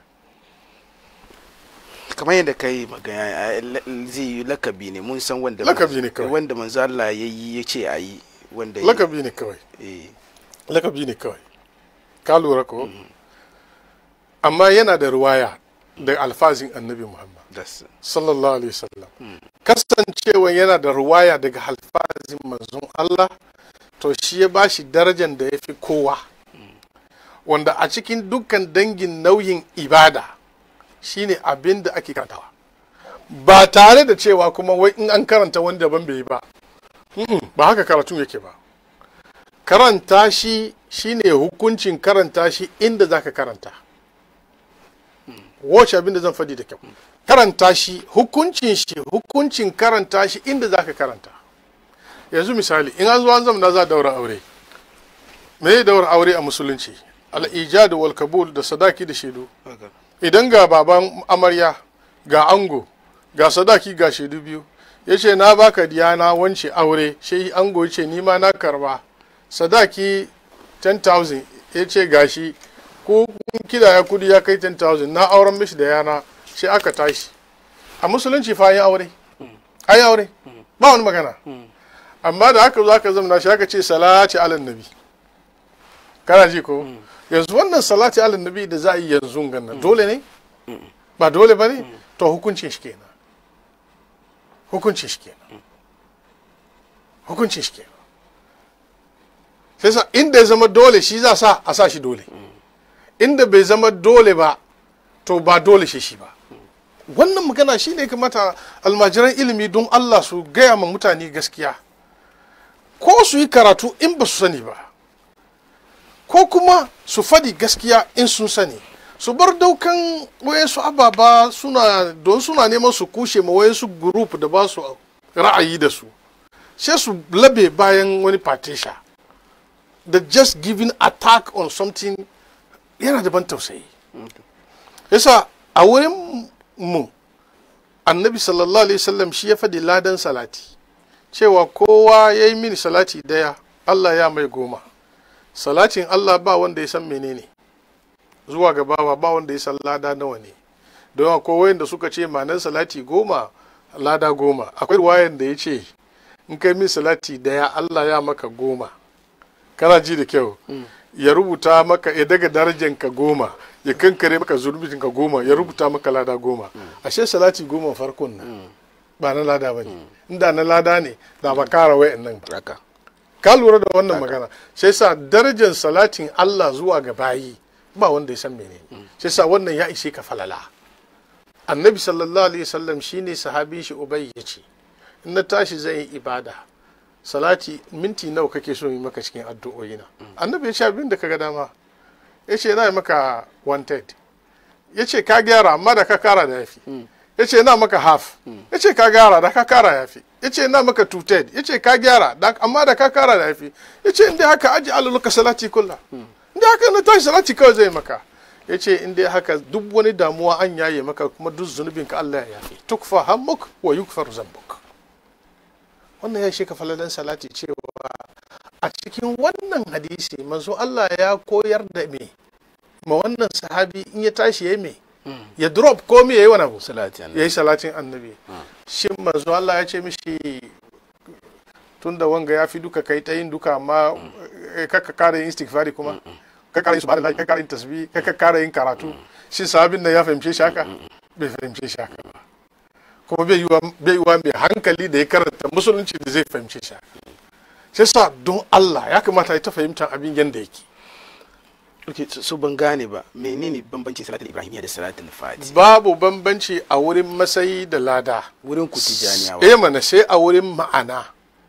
kamar yadda kai magana a- la- zai yi lakabi ne mun san wanda Lakabi ne kawai. wanda manzo Allah ya yi ya ce a yi wanda ya- lakabi ne kawai eh lakabi ne kawai ka lura ko amma yana da ruwaya da alfazin annabi muhammad das sallallahu alaihi wasallam kasancewa yana da ruwaya daga alfazin manzon Allah to shi ya bashi darajar da ya fi kowa wanda a cikin dukkan dangin nauyin ibada shine abin da ake karantawa ba tare da cewa kuma wai in an karanta wani daban bai yi ba Mm-mm, ba haka karatun yake ba karanta shi shine hukuncin karanta shi inda zaka karanta wace abin da zan faɗi da kyau karanta shi hukuncin shi hukuncin karanta shi inda zaka karanta yanzu misali in an zo an zamana za a daura aure me ya daura aure a musulunci al-ijad wal kabul da sadaki da shaidu haka. idan ga baban amarya ga ango ga sadaki ga shaidu biyu ya ce na baka diyana wance aure shi ango ya ce nima na karba sadaki 10,000 ya ce gashi ko kun kida ya kudi ya kai 10,000 na auren mishi da yana sai aka tashi a musulunci fa an yi aure an yi aure ba wani magana amma da aka zo aka zamana shi aka ce salati ala nabi kana ji ko yanzu wannan salati ala nabi da za a yi yanzu gannan dole ne ba dole ba ne to hukuncin shi kenan hukuncin shi kenan hukuncin shi kenan sai sa inda ya zama dole shi za sa a sa shi dole inda bai zama dole ba to ba dole shi shi ba wannan magana shi ne kamata almajiran ilimi don Allah su gaya ma mutane gaskiya ko su yi karatu in ba su sani ba ko kuma su faɗi gaskiya in sun sani su bar daukan wayansu ababa suna don suna neman su kushe ma wayansu group da ba su ra'ayi da su sai su labe bayan wani patisha da just giving attack on something yana da ban tausayi yasa a wurin mu annabi sallallahu alaihi wasallam shi ya faɗi ladan salati cewa kowa ya yi mini salati daya allah ya mai goma salatin allah ba wanda ya san menene zuwa ga bawa ba wanda ya san lada nawa ne don akwai wayanda suka ce manan salati goma lada goma akwai wayan da ya ce in kai min salati daya allah ya maka goma kana ji da kyau ya rubuta maka ya daga darajanka goma ya kankare maka ka goma ya rubuta maka lada goma ashe salati goma farkon nan ba na lada ba ne inda na lada ne da ba kara wayan nan ba haka ka lura da wannan magana sai sa darajar salatin Allah zuwa ga bayi ba wanda ya san menene shi yasa wannan ya ishe ka falala annabi sallallahu alaihi wasallam shine sahabi shi ubay ya ce in na tashi zan yi ibada salati minti nawa kake so yi maka cikin addu'o'i na annabi ya ce abin da kaga dama ya ce na yi maka wanted ya ce ka gyara amma da ka kara da yafi ya ce na maka half ya ce ka gyara da ka kara yafi ya ce na maka two third ya ce ka gyara da- amma da ka kara da yafi ya ce inda haka aji aluluka salati kulla inda haka na tashi salati kawai zai maka ya ce inda haka duk wani damuwa an yaye maka kuma duk zunubin ka Allah ya yafi tukfa hammuk wa yukfar zambuk wannan ya shi ka falalan salati cewa a cikin wannan hadisi manzo Allah ya koyar da me ma wannan sahabi in ya tashi yayi me ya drop ko me yayi wani abu salati ya annabi yi salatin annabi shin manzo Allah ya ce mishi tun da wanga ya fi duka kai ta yin duka amma eh, kaka kara yin istighfari kuma ka kara yin subhanallah ka kara yin tasbih ka kara yin karatu shin sahabin nan ya fahimce shi haka bai fahimce shi haka ba kuma bai yiwa bai yiwa mai hankali da ya karanta musulunci da zai fahimce shi haka sai sa don Allah ya kamata ya ta fahimtar abin yanda yake okay so- so ban gane ba menene bambancin salatul ibrahimiyya da salatul fati babu bambanci a wurin masayi da lada wurin ku tijaniyawa eh mana sai a wurin ma'ana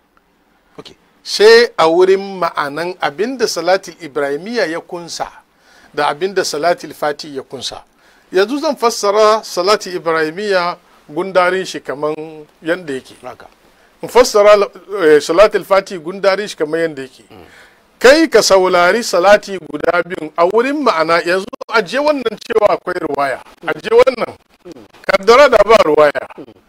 okay sai a wurin ma'anan abinda salatul ibrahimiyya ya kunsa da abinda salatul fati ya kunsa yanzu zan fassara salatul ibrahimiyya gundarin shi kaman yanda yake haka in fassara eh, salatul fati gundarin shi kaman yanda yake kai ka saurari salati guda biyun a wurin ma'ana yanzu aje wannan cewa akwai ruwaya aje wannan kaddara da ba ruwaya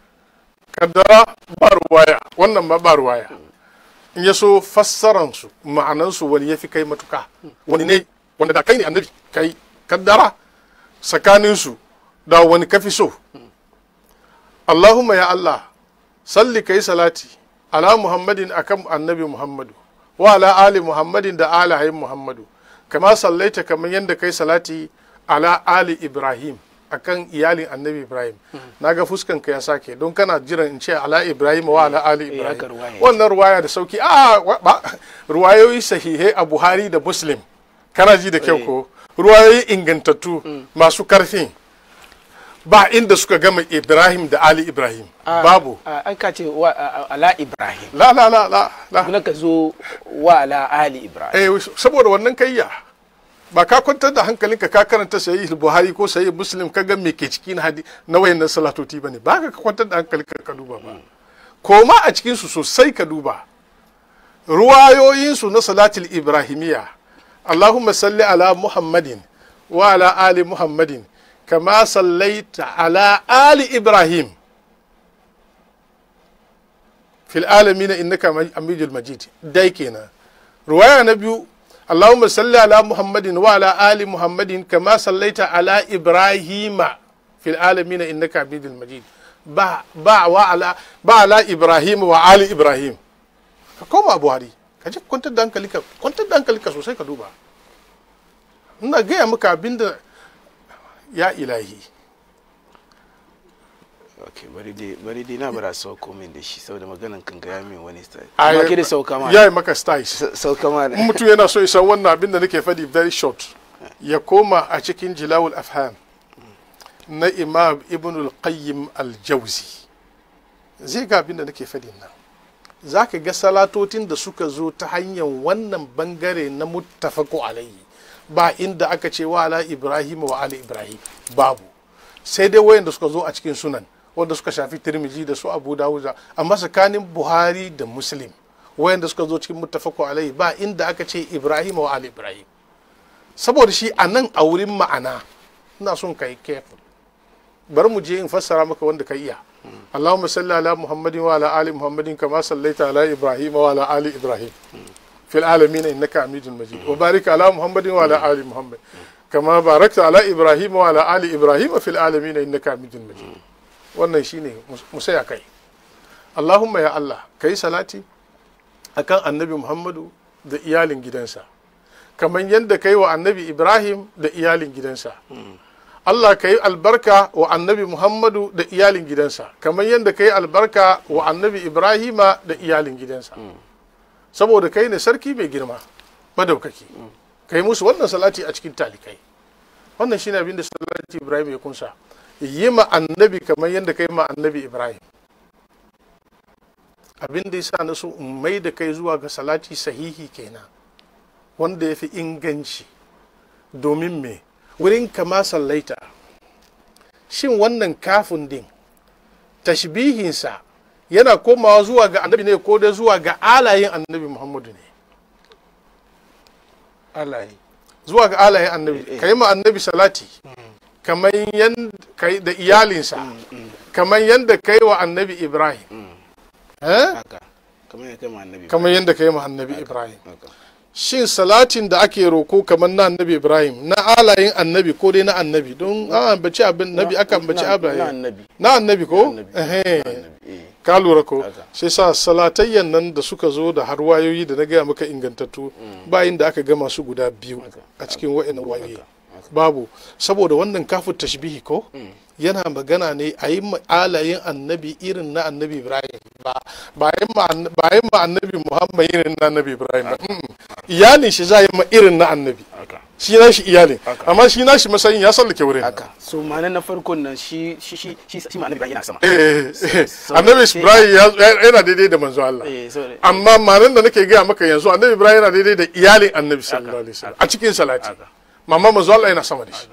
kaddara ba ruwaya wannan ma ba ruwaya in ya so fassaransu ma'anansu wani ya fi kai matuka wani ne wanda da kai ne annabi kai kaddara tsakaninsu da wani kafi so allahumma ya allah salli kai salati ala muhammadin akan annabi muhammadu wa ala ali muhammadin da alahayin muhammadu kama sallaita kamar yadda kai salati ala ali ibrahim akan iyalin annabi ibrahim na ga fuskan ka ya sake don kana jiran in ce ala ibrahim wa ala ali Eh, haka ibrahim ruwaya wannan ruwaya da sauki a wa- ba- ruwayoyi sahihai a buhari da muslim kana ji da kyau ko ruwayoyi ingantattu masu karfin ba inda suka gama ibrahim da ali ibrahim Ah, babu ah, an ka ce wa ah, ah, ala ibrahim la la la la la kuma ka zo wa ala ali ibrahim eh saboda wannan kayya ba ka kwantar da hankalinka ka karanta sahih buhari ko sahih muslim ka ga me ke ciki na hadi na wayannan salatoti bane ba ka kwantar da hankalinka ka duba ba koma a cikin su sosai ka duba ruwayoyin su na salatul ibrahimiyya allahumma salli ala muhammadin wa ala ali muhammadin kama sallaita ala ali ibrahim fil alamin innaka amijul majid dai kenan ruwaya na biyu اللهم صل على محمد وعلى آل محمد كما صليت على إبراهيم في العالمين إنك حميد مجيد با با وعلى با على إبراهيم وآل إبراهيم كما أبو هاري kaje kwantar da hankalinka kwantar da hankalinka sosai ka duba ina gaya maka abinda ya ilahi okay bari dai bari dai na bara sauko min da shi saboda maganan kan ga ya min wani style Ai, amma ke da sauka ma ya yi maka styles Sa- sauka ma in mutum yana so isa wannan abin da nake faɗi very short ya koma a cikin jilawul afham na imam ibn al-qayyim al-jawzi zai ga abin da nake faɗi nan za ka ga salatotin da suka zo ta hanyar wannan bangare na muttafaku alayhi ba inda aka ce wa ala ibrahim wa ali ibrahim babu sai dai wayanda suka zo a cikin sunan wanda suka shafi tirmidhi da su abu dawuda amma tsakanin buhari da muslim wayanda suka zo cikin muttafaku alaihi ba inda aka ce ibrahim wa ali ibrahim saboda shi a nan a wurin ma'ana ina son ka yi careful bari mu je in fassara maka wanda ka iya Allahumma salli ala Muhammadin wa ala ali Muhammadin kama sallaita ala Ibrahim wa ala ali Ibrahim fil alamin innaka Hamidul Majid wa barik ala Muhammadin wa ala ali Muhammad kama barakta ala Ibrahim wa ala ali Ibrahim fil alamin innaka Hamidul Majid wannan shine mu saya kai Allahumma ya Allah kai salati akan annabi Muhammadu da iyalin gidansa kamar yadda kai wa annabi Ibrahim da iyalin gidansa Allah ka yi albarka wa annabi Muhammadu da iyalin gidansa kamar yadda ka yi albarka wa annabi Ibrahima da iyalin gidansa saboda kai ne sarki mai girma madaukaki ka yi musu wannan salati a cikin talikai wannan shine abin da salati ibrahim ya kunsa yi ma annabi kamar yadda kai ma annabi ibrahim abin da yasa na so in mai da kai zuwa ga salati sahihi kenan wanda ya fi inganci domin me wurin kama sallaita shin wannan kafin din tashbihinsa yana komawa zuwa ga annabi ne ko da zuwa ga alayin annabi muhammadu ne alayi zuwa ga alayin annabi Eh, eh. ka yi ma annabi salati kamar yadda kai da iyalinsa kamar yadda kai wa annabi ibrahim Eh? haka kamar ya kai ma annabi kamar yadda kai ma annabi ibrahim haka shin salatin da ake roko kamar na annabi ibrahim na alayin annabi ko dai na annabi don an ambaci abin nabi aka ambaci na ibrahim annabi na annabi ko annabi Ehe. na annabi eh ka lura ko Haka. sai sa salatayyan nan da suka zo da har wayoyi da na gaya maka ingantattu bayin da aka gama su guda biyu Haka. a cikin wa'in wayoyi haka. babu saboda wannan kafin tashbihi ko yana magana ne a yi ma alayin annabi irin na annabi ibrahim ba ba yi ma ann- ba yi ma annabi muhammad irin na annabi ibrahim ba Mm. iyalin shi za a yi ma irin na annabi haka shi na shi iyalin Haka. amma shi na shi matsayin ya sallake wurin haka so ma'ana na farkon nan shi shi shi shi shi ma annabi Ibrahim yana sama Eh, eh, eh. So- annabi so- ibrahim ya- yana daidai da manzo Allah eh so amma manan da nake gaya maka yanzu annabi ibrahim yana daidai da iyalin annabi sallallahu alaihi wasallam a cikin salati haka mamma manzo Allah yana sama da shi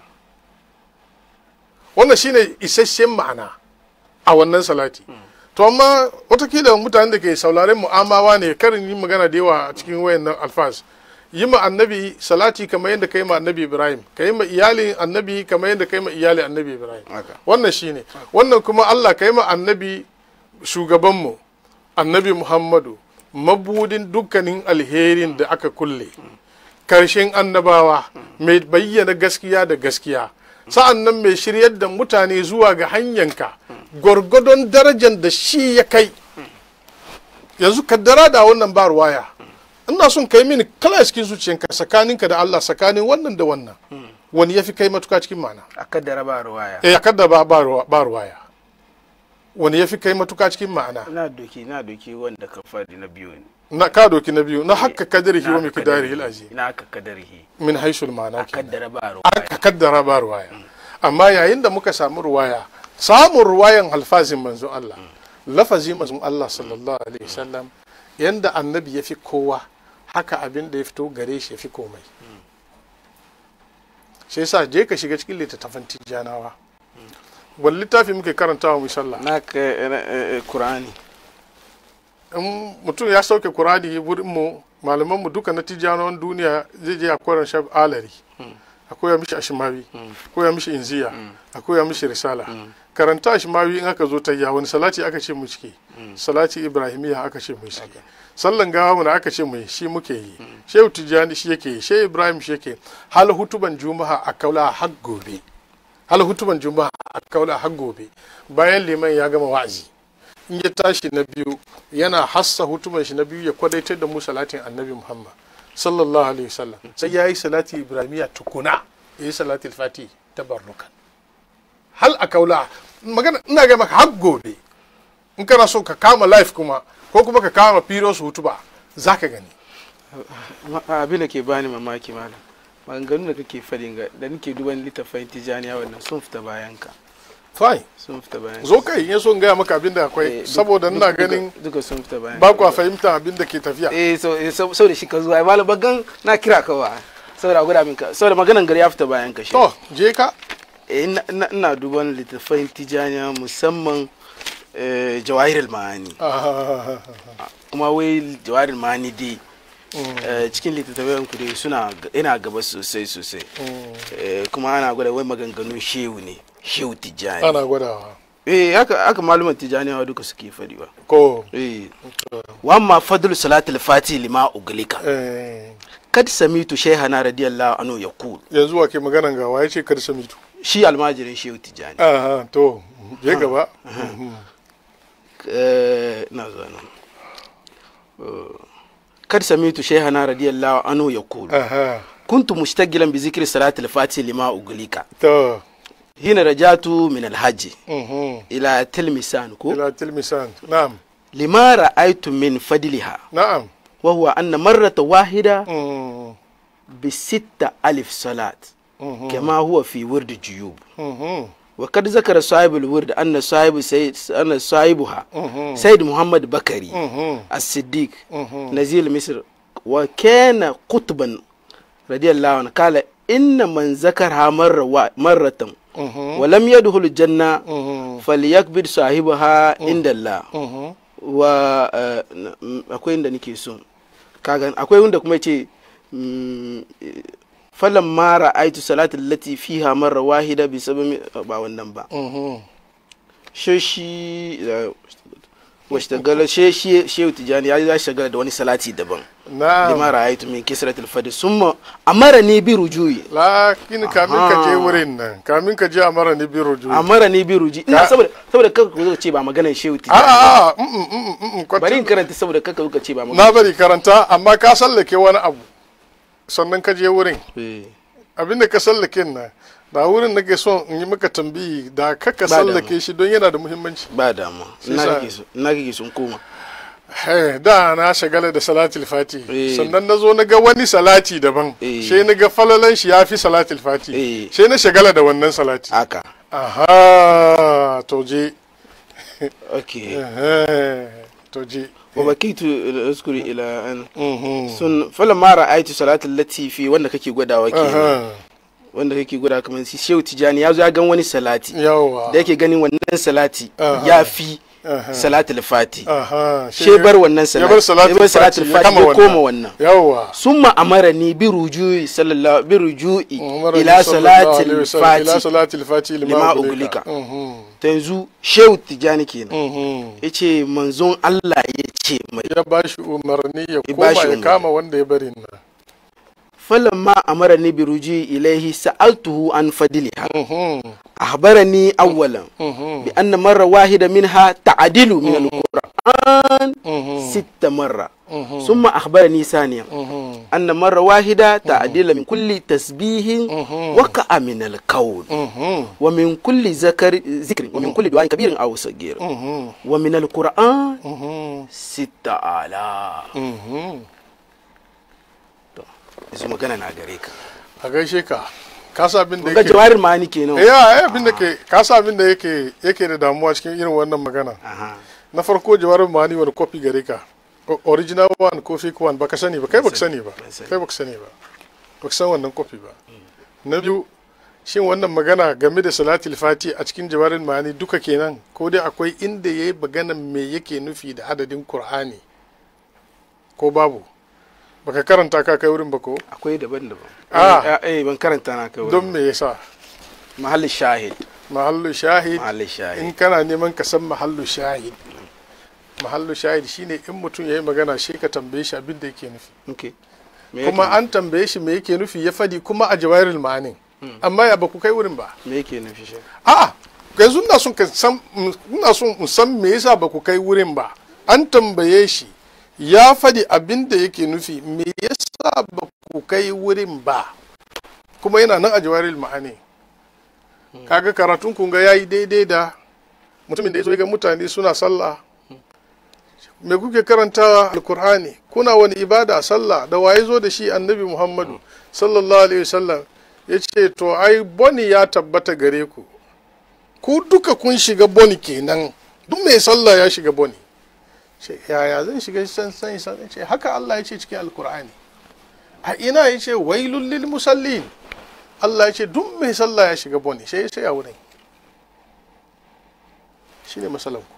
wannan shine isasshen ma'ana a wannan salati to amma watakila mutanen da ke sauraren mu'amawa ne karin yi magana da yawa a cikin wayannan alfaz yi ma annabi salati kamar yadda kai ma annabi ibrahim ka yi ma iyalin annabi kamar yadda kai ma iyalin annabi ibrahim haka wannan shine wannan kuma Allah ka yi ma annabi shugabanmu annabi Muhammadu mabudin dukkanin alherin da aka kulle karshen annabawa mai bayyana gaskiya da gaskiya sa'an nan mai shiryar da mutane zuwa ga hanyanka gwargwadon darajar da shi ya kai yanzu kaddara da wannan ba ruwaya ina son kai mini kala cikin zuciyanka tsakaninka da Allah tsakanin wannan da wannan wani ya fi kai matuka cikin ma'ana a kaddara ba ruwaya eh kada ba ba ruwa- ba ruwaya wani ya fi kai matuka cikin ma'ana na doki na doki wanda ka fadi na biyu ne na ka doki na biyu na hakka kadarihi wa Na miqdarihi al-azim na aka kadarhi min haisul ma'ana a kenan kaddara ba ruwaya aka kaddara ba ruwaya amma yayin da muka samu ruwaya samun ruwayan alfazin manzo Allah lafazin manzo Allah sallallahu alaihi wasallam yanda annabi ya fi kowa haka abin da ya fito gare shi ya fi komai shi yasa je ka shiga cikin littattafan tijjanawa wani littafi muke karantawa mu sallah na ka eh, eh, Qur'ani in mutum ya sauke kurani wurin mu malaman mu duka na tijjanawan duniya zai je a koran shab alari a koya mishi ashimawi a koya mishi inziya a koya mishi risala karanta ashimawi in aka zo tayya wani salati aka ce mu cike salati ibrahimiya aka ce mu cike sallan gawa mu da aka ce mu yi, shi muke yi shehu tijjani shi yake yi shehu ibrahim shi yake yi. hal hutuban juma'a a kaula har gobe hal hutuban juma'a a kaula har gobe bayan liman ya gama wa'azi in ya tashi na biyu yana hassa hutuban shi na biyu ya kwadaitar da mu salatin annabi muhammad sallallahu alaihi wasallam sai ya yi salati ibrahimiya tukuna ya yi salati fati tabarrukan hal a kaula magana ina ga maka har gobe in kana so ka kama life kuma ko kuma ka kama firos hutuba za ka gani Ma- abin da ke bani mamaki malam maganganun da kake fadin ga da nake duban littafin tijaniya wannan sun fita bayan ka fine sun fita bayan ka. zo kai in ya so in gaya maka abin da Eh, akwai duk- saboda duk- ina duka- ganin duka sun fita bayan ba ka. kwa fahimta abin da ke tafiya eh so eh, so so da shi ka zuwa ai malam bagan na kira ka wa saboda a gwada min ka saboda maganan gari ya fita bayan ka shi to je ka eh ina- ina ina duban littafin tijaniya musamman eh, jawahirul ma'ani Ah, kuma wai jawahirul ma'ani dai eh, cikin littattafan ku dai suna ina gaba sosai sosai Eh, kuma ana gwada wai maganganun shehu ne shehu tijani ana gwadawa eh haka haka maluman tijaniyawa duka suke fadi ba ko eh wa amma fadlu salatul fati lima uglika eh, kad samitu shaykhana radiyallahu anhu yaqul yanzu wa ke maganan gawa ya ce kar samitu shi almajirin shehu tijani aha to je gaba eh na zuwa nan Eh, kad samitu shaykhana radiyallahu anhu yaqul aha kuntu mushtagilan bi zikri salatul fati lima uglika to hina rajatu min alhaji mhm. ila tilmisan ko ila tilmisan na'am lima ra'aytu min fadliha na'am wa huwa anna marrata wahida Mm, bi sitta alif salat kama huwa fi wurd juyub Mhm. wa kad zakara sahibul wurd anna sahibu sayyid anna sahibuha sayyid muhammad bakari Mhm. الصديق نزيل مصر وكان قطبا رضي الله عنه قال إن من ذكرها مرة وا- مرة Mhm. ولم يدخل الجنة Mhm. فليكبر صاحبها عند الله Mhm. wa eh, na- m- akwai inda nake so kaga akwai wanda kuma ce falan mara aitu salatul lati fiha marra wahida bi sababi ba wannan ba Mhm. she shi washtagala she shi shehu tijani ya ya shagala da wani salati daban na'am lima ra'aytu min kisratil fadi summa amarani bi rujui lakin kamin ka je Aha. wurin nan kamin ka je a mara ni biro ju amarani bi ruji ina Ka- saboda saboda kaka ku zo ce ba maganar shehu a tijani a a mm, mm, mm, mm, bari in kwata- karanta saboda kaka kuka ce ba maganar na bari karanta amma ka sallake wani abu sannan ka je wurin Eh, abinda ka sallake nan da wurin nake son in yi maka tambayi da ka ka Ba sallake damu. shi don yana da muhimmanci ba dama Shi ina sa- kake so ina kake sun koma Eh, da na shagala da salatul fati Eh. sannan na zo na ga wani salati daban Eh. sai na ga falalan shi ya fi salatul fati Eh. sai na shagala da wannan salati haka aha to je okay Eh, to je wa bakitu azkuri ila an Mhm. sun fala mara aitu salatul latifi wanda kake gwadawa ke Aha. wanda kake gwada kamar si shehu tijani ya zo ya gan wani salati yawa da yake ganin wannan salati Aha. ya fi Aha. salatul fati aha she bar wannan ya bar salati salatul salatul fati ya fati kama ya koma wannan. wannan yawa summa amarani bi rujui sallallahu bi rujui Umarni ila sallallahu alaihi salatil wasallam, ila fati salatil fati lima lima ugulika. ugulika Mhm. ta yanzu shehu tijani kenan Mhm. yace manzon Allah ya ce mai ya ba shi umarni ya Ya koma bashi ya umarni. kama wanda ya bari nan فلما أمرني برجوعي إليه سألته عن فضلها Mhm. أخبرني أولا Mhm. بأن مرة واحدة منها تعدل من القرآن Mhm. ست مرة Mhm. ثم أخبرني ثانيا Mhm. أن مرة واحدة تعدل من كل تسبيح Mhm. وقع من الكون Mhm. ومن كل ذكر ذكر ومن كل دعاء كبير أو صغير Mhm. ومن القرآن Mhm. ست آلاف Mhm. yanzu magana na gare ka a gaishe ka ka sa abin da ga yake jawarin ma'ani kenan eh ai abin da ke ka sa abin da yake yake da damuwa cikin irin wannan magana aha na farko jawarin mani wani kofi gare ka O- original one ko fake one baka sani ba kai baka sani ba Ban sani. kai baka sani ba baka san wannan kofi ba na biyu shin wannan magana game da salatul fati a cikin jawarin mani duka kenan ko dai akwai inda yayi magana me yake nufi da adadin qur'ani ko babu baka karanta ka kai wurin ba ko akwai daban-daban Ah. eh eh, ban karanta na kai don me yasa mahallin shahid mahallu shahid mahallin shahid in kana neman ka san mahallu shahid mahallu shahid shine in mutum ya yi magana shi ka tambaye shi abin da yake nufi okay me kuma yake an tambaye shi me yake nufi ya fadi kuma a jawairul ma'anin amma ya ba ku kai wurin ba me yake nufi shi a'a yanzu ina son ka san ina son in san me yasa ba ku kai wurin ba an tambaye shi ya fadi abin da yake nufi me yasa ba ku kai wurin ba kuma yana nan a jawairul ma'ani kaga karatun kun ga yayi daidai da mutumin da ya zo ya ga mutane suna sallah me kuke karantawa alkur'ani kuna wani ibada sallah da waye zo da shi annabi muhammadu sallallahu alaihi wasallam ya ce to ai boni ya tabbata gare ku ku duka kun shiga boni kenan duk mai sallah ya shiga boni ce yaya zan shiga san san san ce haka Allah ya ce cikin alkur'ani a ina ya ce wailul lil musallin Allah ya ce duk mai sallah ya shiga boni sai ya sai a wurin shine masalan ku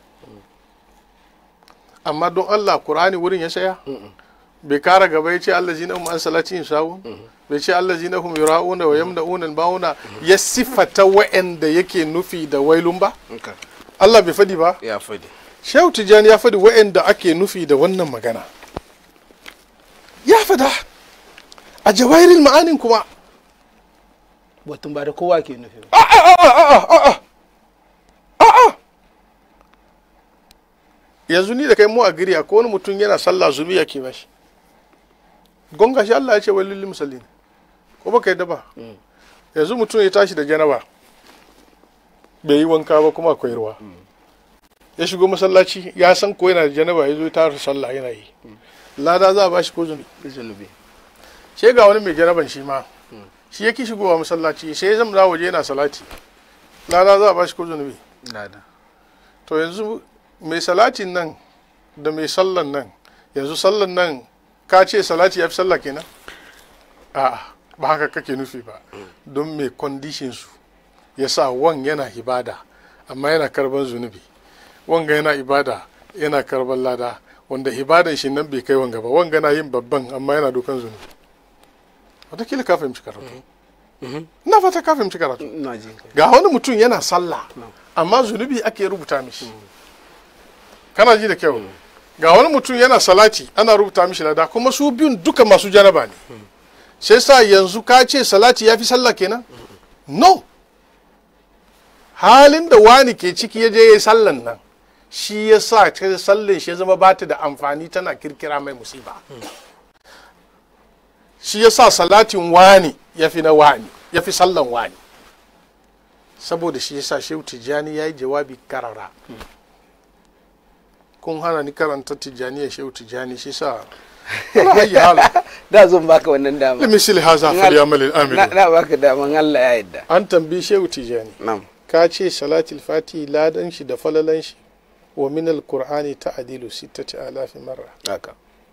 amma don Allah Qur'ani wurin ya saya bai kara gaba ya ce Allah zina hum an salatin sawun bai ce Allah zina hum yura'una wa yamna'una bauna ya sifata wa'anda yake nufi da wailun ba okay Allah bai fadi ba ya fadi Shehu Tijjani ya fadi wa'anda ake nufi da wannan magana ya fada a jawairin ma'anin kuma batun ba da kowa ke nufi ba a a a a a a a a yanzu ni da kai mu a giri akwai wani mutum yana sallah zumi yake bashi gonga shi Allah ya ce wai lil musallin ko baka yadda ba yanzu mutum ya tashi da janaba bai yi wanka ba kuma akwai ruwa ya shigo masallaci ya san ko yana da janaba ya zo ya tara sallah yana yi lada za a bashi ko zumi zunubi sai ga wani mai janaban shi ma shi yake shigowa masallaci sai ya zama waje yana salati lada za a ba shi ko zunubi lada to yanzu mai salatin nan da mai sallan nan yanzu sallan nan ka ce salati ya fi sallah kenan a'a ba haka kake nufi ba don mai kwandishin su ya sa wan yana ibada amma yana karban zunubi wanga yana ibada yana karban lada wanda ibadan shi nan bai kai wanga ba wanga na yin babban amma yana dokan zunubi watakila ka fahimci karatu na fata ka fahimci karatu ina jin kai ga wani mutum yana sallah amma zunubi ake rubuta mishi kana ji da kyau ga wani mutum yana salati ana rubuta mishi lada kuma su biyun duka masu janaba ne sai sa yanzu ka ce salati ya fi sallah kenan no halin da wani ke ciki ya je ya yi sallan nan shi ya sa ta sallin shi ya zama ba ta da amfani tana kirkira mai musiba shi ya sa salatin wani ya fi na wani ya fi sallan wani saboda shi ya sa shehu tijjani ya yi jawabi karara kun hana ni karanta tijjani ya shehu tijjani shi sa ala hayyi hala da zan baka wannan dama limisili haza falyamal na amilu na baka daman Allah ya yarda an tambayi shehu tijjani na'am ka ce salatul fati ladan shi da falalan shi wa min alqur'ani ta'dilu sittati alafi marra haka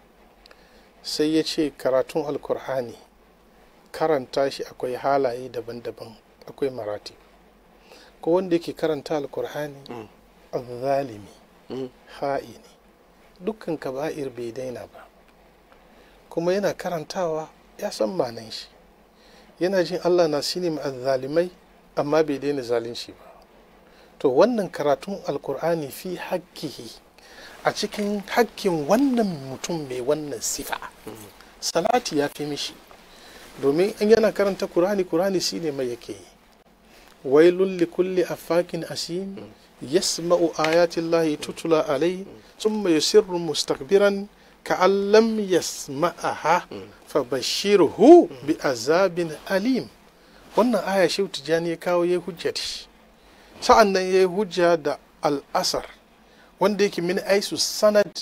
sai ya ce karatun alkur'ani karanta shi akwai halaye daban-daban akwai marati ko wanda yake karanta alkur'ani zalimi Mm. ha'ini dukkan kaba'ir bai daina ba kuma yana karantawa ya san manan shi yana jin allah na sini zalimai amma bai daina zalunci ba to wannan karatun alkur'ani fi hakkihi a cikin hakkin wannan mutum mai wannan sifa salati ya fi mishi domin in yana karanta kurani kurani shi ne mai yake yi wailun li kulli afakin asim yasma'u ayatin lahi tutula alai thumma yusirru mustakbiran ka'an lam yasma'aha fabashirhu bi azabin alim wannan aya shehu tijjani ya kawo ya hujja da shi sa'an nan ya yi hujja da al'asar wanda yake min aisu sanad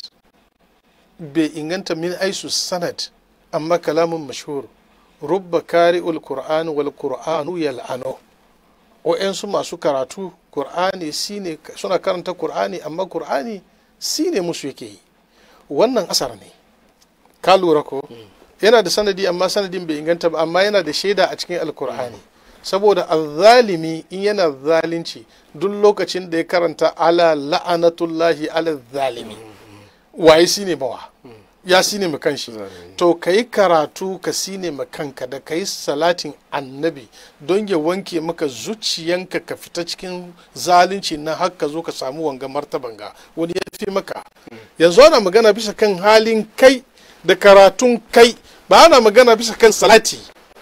bai inganta min aisu sanad amma kalamun mashhur rubba kari'ul qur'an wal qur'anu yal'anu wa'yansu masu karatu qur'ani shine suna karanta qur'ani amma qur'ani shine musu yake yi wannan asar ne ka lura ko yana da sanadi amma sanadin bai inganta ba amma yana da shaida a cikin alkur'ani saboda azzalimi in yana zalunci duk lokacin da ya karanta ala la'anatullahi ala zalimi waye shine bawa ya sine ma kanshi to ka yi karatu ka sine ma kanka da ka yi salatin annabi don ya wanke maka zuciyanka ka fita cikin zalunci na har ka zo ka samu wanga martaban ga wani ya fi maka yanzu ana magana bisa kan halin kai da karatun kai ba ana magana bisa kan salati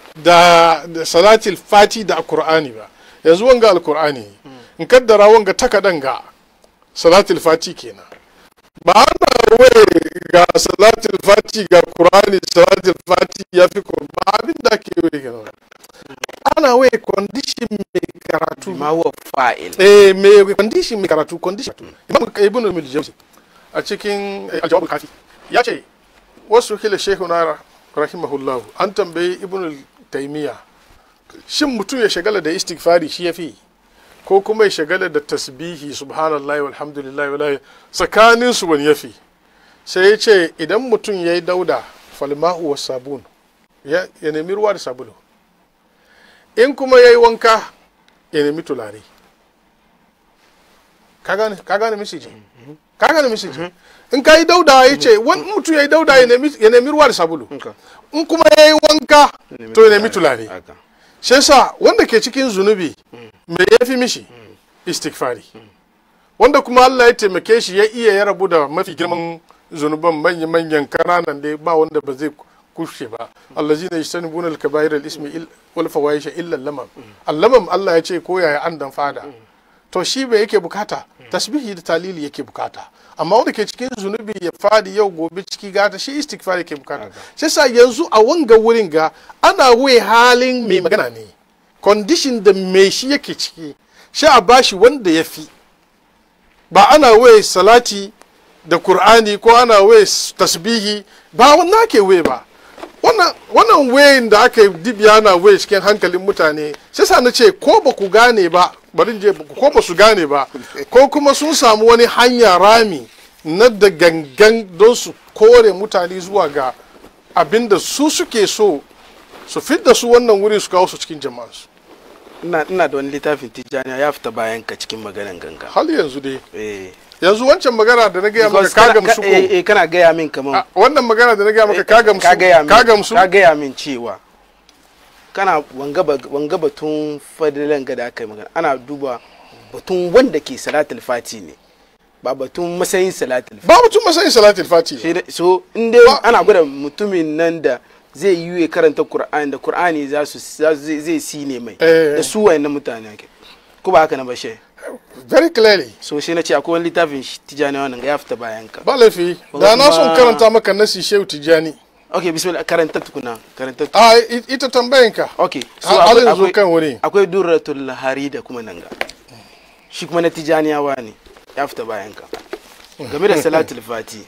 da, da salatil fati da alkur'ani ba yanzu wanga alkur'ani in kaddara wanga takadan ga salatil fati kenan ba ana waye ga salatul fati ga qur'ani salatul fati ya fi ba abin da ake waye ga ana waye condition mai karatu ma huwa fa'il eh mai condition mai karatu condition imam ibn al-jawzi a cikin al-jawab al-kafi ya ce wasu kila shehuna rahimahullahu an tambayi ibn taymiya shin mutum ya shagala da istighfari shi yafi ko kuma ya shagala da tasbihi subhanallahi walhamdulillahi wala tsakanin su wani yafi sai ya ce idan mutum ya yi dauda falma'u wa sabun ya nemi ruwa da sabulu in kuma ya yi wanka ya nemi tulare ka gane misiji ka gane misiji in ka yi dauda ya ce wani mutum ya yi dauda ya nemi ruwa da sabulu in kuma ya yi wanka to ya nemi tulare shi sa wanda ke cikin zunubi me ya fi mishi istighfari wanda kuma Allah ya taimake shi ya iya ya rabu da mafi girman zunuban manya-manyan kananan da ba wanda ba zai kushe ba allazina yajtanibuna al-kaba'ir al-ismi wal fawahisha illa lamam allamam Allah ya ce ko yaya an dan fada to shi bai yake bukata tasbihi da talili yake bukata amma wanda ke cikin zunubi ya fadi yau gobe ciki gata shi istighfar yake bukata sai sa yanzu a wanga wurin ga ana wai halin mai magana ne condition da mai shi yake ciki shi a bashi wanda ya fi ba ana wai salati da Kur'ani ko ana wai tasbihi ba wannan ke wai ba wannan wannan wayin da aka yi dibiya na waye cikin hankalin mutane sai sa na ce ko ba ku gane ba bari in je ko ba su gane ba ko kuma sun samu wani hanya rami na da gangan don su kore mutane zuwa ga abin da su suke so su fidda su wannan wuri su kawo su cikin jama'ansu ina ina da wani littafin tijjaniya ya fita bayan ka cikin maganan ganga hal yanzu dai eh yanzu wancan magana da na gaya maka Because ka kana- gamsu ka- eh, ko eh, kana gaya min kaman Ah, wannan magana da na gaya maka ka gamsu ka gaya min ka gamsu ka gaya min cewa kana wanga ba- wanga batun fadilan ga da aka yi magana ana duba batun wanda ke salatul fati ne ba batun matsayin salatul fati ba mutum masayin salatul fati Shi da- so in dai ana gwada mutumin nan da zai yi ya karanta qur'ani da qur'ani za su za su- zai zai sine mai Eh. da su wayannan mutane ake ko ba haka na bashe very clearly so shi na ce akwai wani littafin shi tijani wannan ga ya fita bayan ka ba laifi da na son karanta maka nasi shehu tijjani okay bismillah karanta tukuna karanta tukuna a i- ita tambayanka okay so har akwai- yanzu akwai- kan wuri akwai durratul hari da kuma nan ga shi kuma na tijaniyawa ne ya fita bayan ka game da salatul fati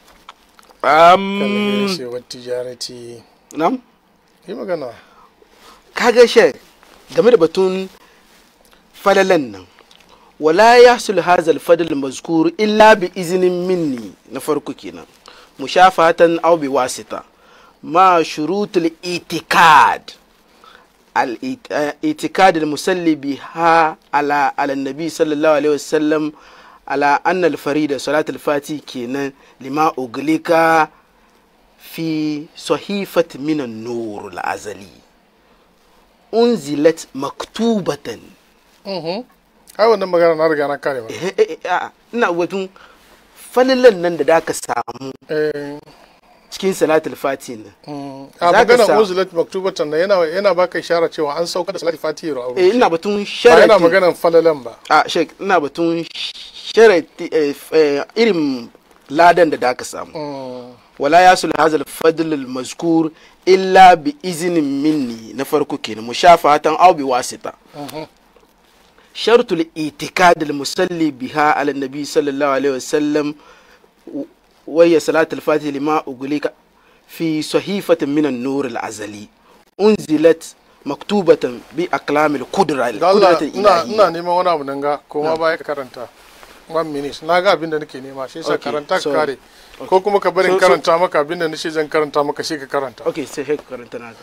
um, shewar tijarati nam yi magana kaga she game da batun falalan nan wala ya sul hazal fadl mazkur illa bi izinin minni na farko kenan mushafatan aw bi wasita ma shurutul itikad الاعتقاد المسلي بها على على النبي صلى الله عليه وسلم على أن الفريدة صلاة الفاتي كينا لما أغلق في صحيفة من النور الأزلي أنزلت مكتوبة ai wannan magana na riga na kare ma Eh, eh, eh, ah, ina wajen falilan nan da da ka samu Eh, cikin salatul fati nan mm, Za a ka magana sa- uzulat maktubatan na yana yana baka ishara cewa an sauka da salati fatihi a eh, wurin ina batun ba yana sharati maganan falalan ba a shek ina batun sharati eh, f- eh, irin ladan da da ka samu Mm, wala ya sul hazal fadl al mazkur illa bi iznin minni na farko kenan mushafatan aw bi wasita shartul itikad al musalli biha ala nabi sallallahu alaihi wasallam wa ya salat al fatih lima uglika fi sahifatin min an nur al azali unzilat maktubatan bi aqlam al qudra al da Allah qudrat al ina ilahiyya ina neman wani abu nan ga ko ma baya ka karanta one minute na ga abin da nake nema shi yasa Okay, karanta ka so- kare ko kuma ka bari in So- so- karanta maka abin da nace zan karanta maka shi ka karanta okay sai hek karanta naka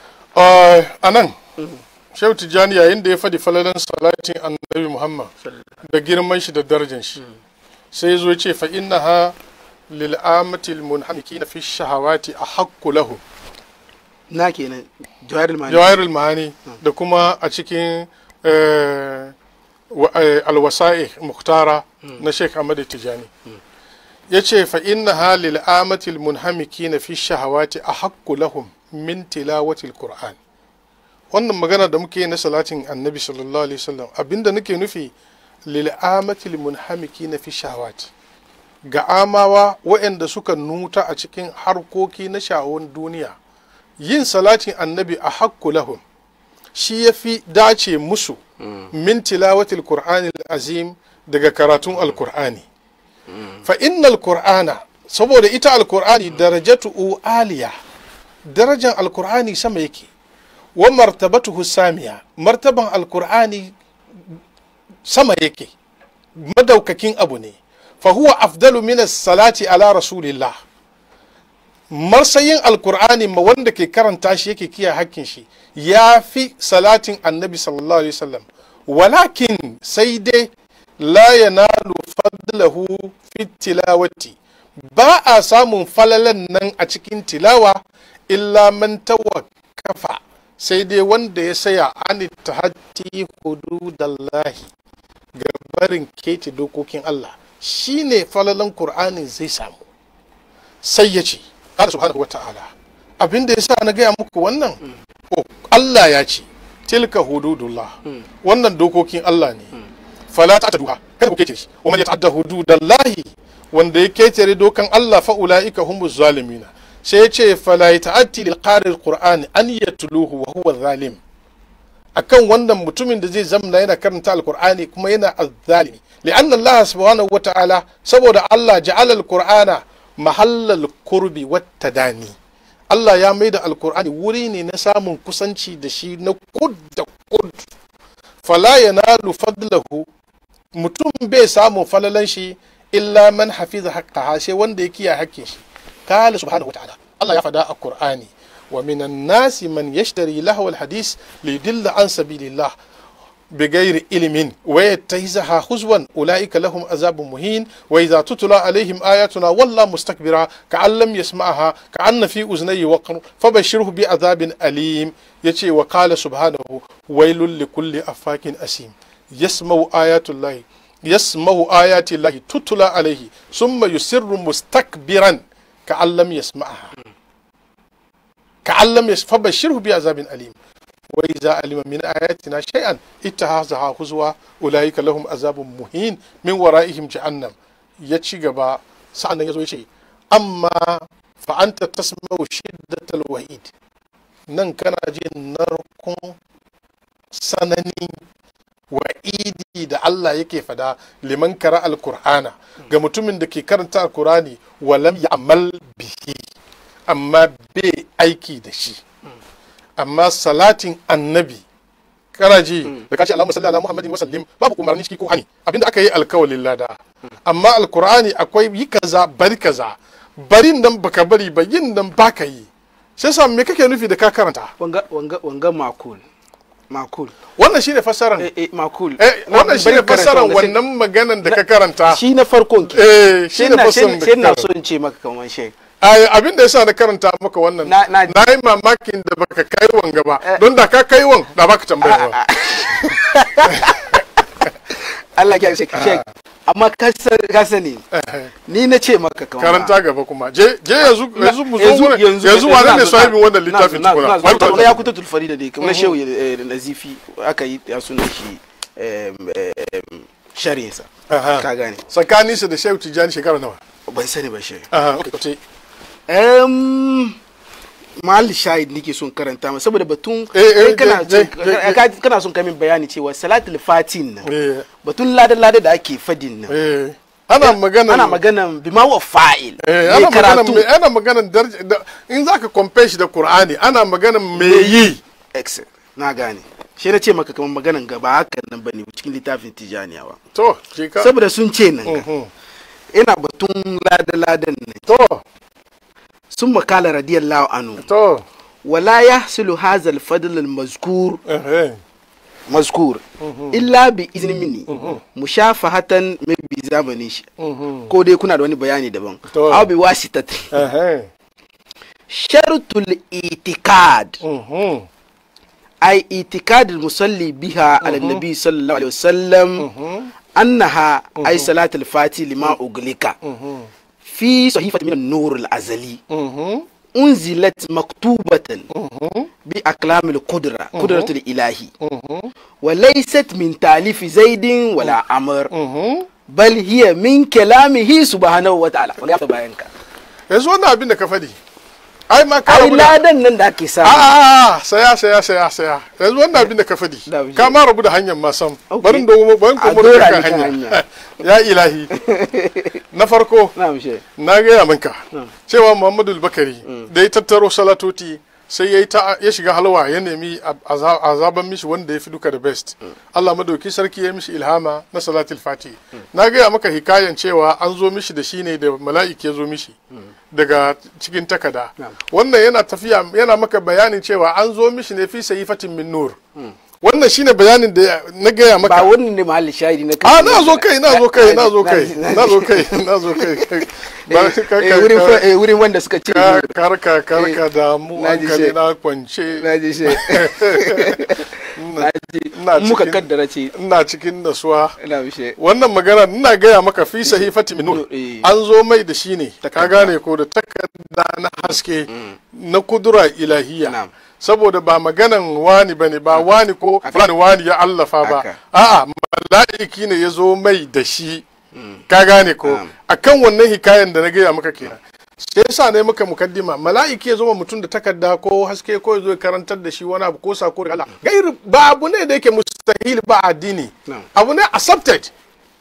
a nan shehu tijjani yayin da ya faɗi falalan salatin annabi muhammad da girman shi da darajan shi sai ya zo ya ce fa innaha lil amatil munhamikina fi shahawati a hakku lahu na kenan jawahirul ma'ani jawahirul ma'ani da kuma a cikin eh, wa- eh, alwasa'i muhtara na sheikh ahmad tijjani ya ce fa innaha lil amatil munhamikina fi shahawati a hakku lahum min tilawatil qur'an wannan magana da muke yi na salatin annabi sallallahu alaihi wasallam abinda nake nufi lil amatil munhamikina fi shahawati ga amawa waɗanda suka nuta a cikin harkoki na sha'awun duniya yin salatin annabi a hakku lahum shi ya fi dace musu min tilawatil qur'anil azim daga karatun alkur'ani fa innal qur'ana saboda ita alkur'ani darajatu aliya darajan alkur'ani sama yake wa martabatuhu samiya martaban alkur'ani sama yake madaukakin abu ne fa huwa afdalu min salati ala rasulillah marsayin alkur'ani ma wanda ke karanta shi yake kiyaye hakkin shi ya fi salatin annabi sallallahu alaihi wasallam walakin sai dai la yanalu fadlahu fi tilawati ba a samun falalan nan a cikin tilawa illa man tawakkafa sai dai wanda ya saya an tahatti hududallahi ga barin keti dokokin Allah shine falalan Qur'anin zai samu sai ya ce Allah subhanahu wata'ala abin da yasa na gaya muku wannan oh, Allah ya ce tilka hududullah wannan dokokin Allah ne fala ta'taduha kada ku kece shi wa man yata'adda hududallahi wanda ya ketare dokan Allah fa ulaika humuz zalimina sai ya ce fala yata'atti lil qari alqur'ani an yatluhu wa huwa zalim akan wannan mutumin da zai zamna yana karanta alqur'ani kuma yana azzalimi li'anna Allah subhanahu wata'ala saboda Allah ja'ala alqur'ana mahallal kurbi wattadani Allah ya mai da alkur'ani wuri ne na samun kusanci da shi na kud da kud fala yanalu fadlahu mutum bai samun falalan shi illa man hafiza haqqaha sai wanda ya kiyaye hakkin shi kala subhanahu wataala Allah ya fada a Qur'ani wa minan nasi man yashtari lahwal hadis li yudilla an sabilillah بغير علم ويتخذها هزوا اولئك لهم عذاب مهين واذا تتلى عليهم اياتنا والله مستكبرا كأن لم يسمعها كأن في اذنيه وقر فبشره بعذاب اليم يتي وقال سبحانه ويل لكل افاك اسيم يسمع ايات الله يسمع ايات الله تتلى عليه ثم يسر مستكبرا كأن لم يسمعها كأن لم يس فبشره بعذاب اليم وإذا علم من آياتنا شيئا اتخذها هزوا أولئك لهم عذاب مهين من ورائهم جهنم يتشي غبا سأنا يزو يشي أما فأنت تسمع شدة الوعيد nan kana jin narkon sanani wa'idi da Allah yake fada liman kara alkur'ana ga mutumin da ke karanta alkur'ani walam ya'mal bihi amma bai aiki da shi amma salatin annabi kana ji da kace Allahumma salli ala Muhammadin wa sallim babu umarni ciki ko hani abinda aka yi alkawalin lada amma alqur'ani akwai yi kaza bari kaza barin nan baka bari ba yin nan baka yi sai sa me kake nufi da ka karanta wanga wanga wanga makul makul wannan shine fassaran eh eh makul eh wannan shine fassaran wannan maganan da ka karanta shi na farkon ke eh shi shine na fassaran da sai ka na karanta so in ce maka kaman shek Ai, abin da yasa na karanta maka wannan Na- na- na yi mamakin da baka kai wanga ba Eh. don da ka kai wan da baka tambaya ba Allah ya shek shek amma ka san- ka sani ni na ce maka kaman karanta gaba kuma je je yanzu yanzu mu zo yanzu mana yanzu wane ne sahibin wannan littafin tukuna Wani tukuna ta- ya kuta tulfari da dai kamar shehu eh, nazifi aka yi ya suna shi em, em, shari'insa Aha. ka gane tsakanin su da shehu tijjani shekara nawa ban sani ba shehu aha okay kace um, mahal shahid nake son karanta ma saboda batun Eh, eh, kai kana je- son- je- je- ka- kana son kamin bayani cewa salatul fatin nan eh batun lada-lada da ake fadin nan eh ana magana ana maganan bima wa fa'il eh mai ana magana karatu me ana magana darja da- in zaka compare shi da qur'ani ana magana me yi excel na gane shi na ce maka kamar maganan gaba hakan nan bane cikin littafin tijaniyawa to je ka saboda sun ce nan ga, Mhm. ina batun lada-ladan nan to sun makala radiyallahu anhu to wala yahsulu hadha al-fadl al-mazkur eh eh mazkur illa bi izni minni mushafahatan mai bi zamanin shi Mhm. ko dai kuna da wani bayani daban To. aw bi wasitati eh eh shartul itikad Mhm. ay itikad al-musalli biha ala nabi sallallahu alaihi wasallam annaha ay salatul fati lima uglika Mhm. fi sahifati min an-nur al-azali Mhm. unzilat maktubatan Mhm. بأقلام القدرة قدرة الإلهي Mhm. وليست من تاليف زيد ولا عمر Mhm. بل هي من كلامه سبحانه وتعالى ولا bayanka yanzu wannan abin da ka faɗi ai ma ka ai rabu da ladan nan da ake a samu a a saya saya saya saya yanzu wannan abin da ka faɗi Da wuce. ka ma rabu da hanyar ma sam Okay. barin da barin A ko dora kan ni kan hanya hanya. ya ilahi na farko na mishe na gaya minka cewa muhammadu bakari da ya tattaro salatoti sai ya yi ta ya shiga halwa ya nemi a- a a zaben mishi wanda ya fi duka da best Allah madauki sarki ya mishi ilhama na salatul fati na gaya maka hikayan cewa an zo mishi da shi ne da mala'iki ya zo mishi daga cikin takada wannan yana tafiya yana maka bayanin cewa an zo mishi ne fi sayifatin min nur wannan shine bayanin da na gaya ba maka wannan ne mahallin shahidi na a na zo kai na zo kai na zo kai na zo kai na zo kai Ba- ka- ka- Eh, wurin ka- fa- eh, wurin wanda suka ce ka- karka karka da mu na ji hankali shi. na kwance na ji shi na ji ina muka cikin- kaddara ce ina cikin nasuwa na mishe wannan magana ina gaya maka fi sahifati min nur Eh. an zo mai da shi ne ka Takarda. gane ko da takarda na haske na kudura ilahiya Na'am. saboda ba maganan wani bane ba wani ko fulani wani ya allafa ba Haka. a'a mala'iki ne ya zo mai da shi ka gane ko Na'am. akan wannan hikayen da na gaya maka kenan sai yasa ne muka mukaddima mala'iki ya zo ma mutum da takarda ko haske ko ya zo ya karantar da shi wani abu ko sako da Allah gairi ba abu ne da yake mustahil ba addini Na'am. abu ne accepted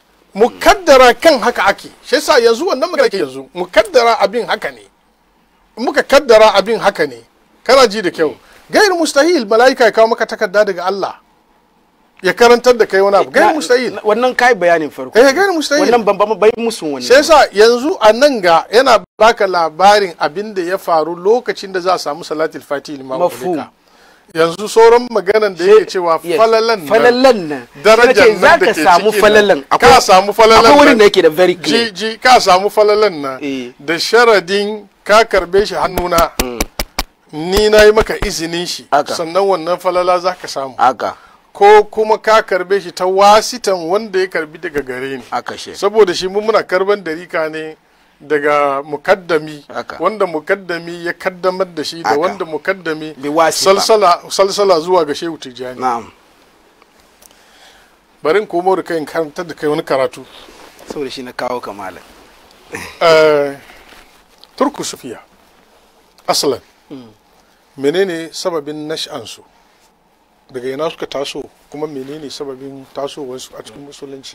mukaddara kan haka ake shi yasa yanzu wannan magana ke yanzu mukaddara abin haka ne muka kaddara abin haka ne kana ji da kyau gair mustahil mala'ika ya kawo maka takarda daga Allah ya karantar da kai wani abu gair Na- mustahil na- wannan kai bayanin farko eh gair mustahil wannan ban ban bai musu wannan sai yasa yanzu a nan ga yana baka labarin abin da ya faru lokacin da za a samu salatul fatih limam Mafhum. ulika. yanzu sauran maganan da yake cewa Yes. falalan nan falalan nan darajar Sai nan za da ka ke samu cikin falalan nan. ka samu falalan akwai wurin nan. da yake da very ji clear ji ka samu falalan nan Eh. da sharadin ka karbe shi hannuna ni na yi maka izinin shi Haka. sannan wannan falala za ka samu haka ko kuma ka karbe shi ta wasitan wanda ya karbi daga gare ni haka she saboda shi mu muna karban darika ne daga mukaddami Haka. wanda mukaddami ya kaddamar da shi da Haka. wanda mukaddami Bi wasifa. salsala salsala zuwa ga shehu tijjani na'am barin komo da kai in karantar da kai wani karatu saboda shi na kawo kamala Eh, turku sufiya asalan menene sababin nash'ansu daga ina suka taso kuma menene sababin tasowarsu a cikin musulunci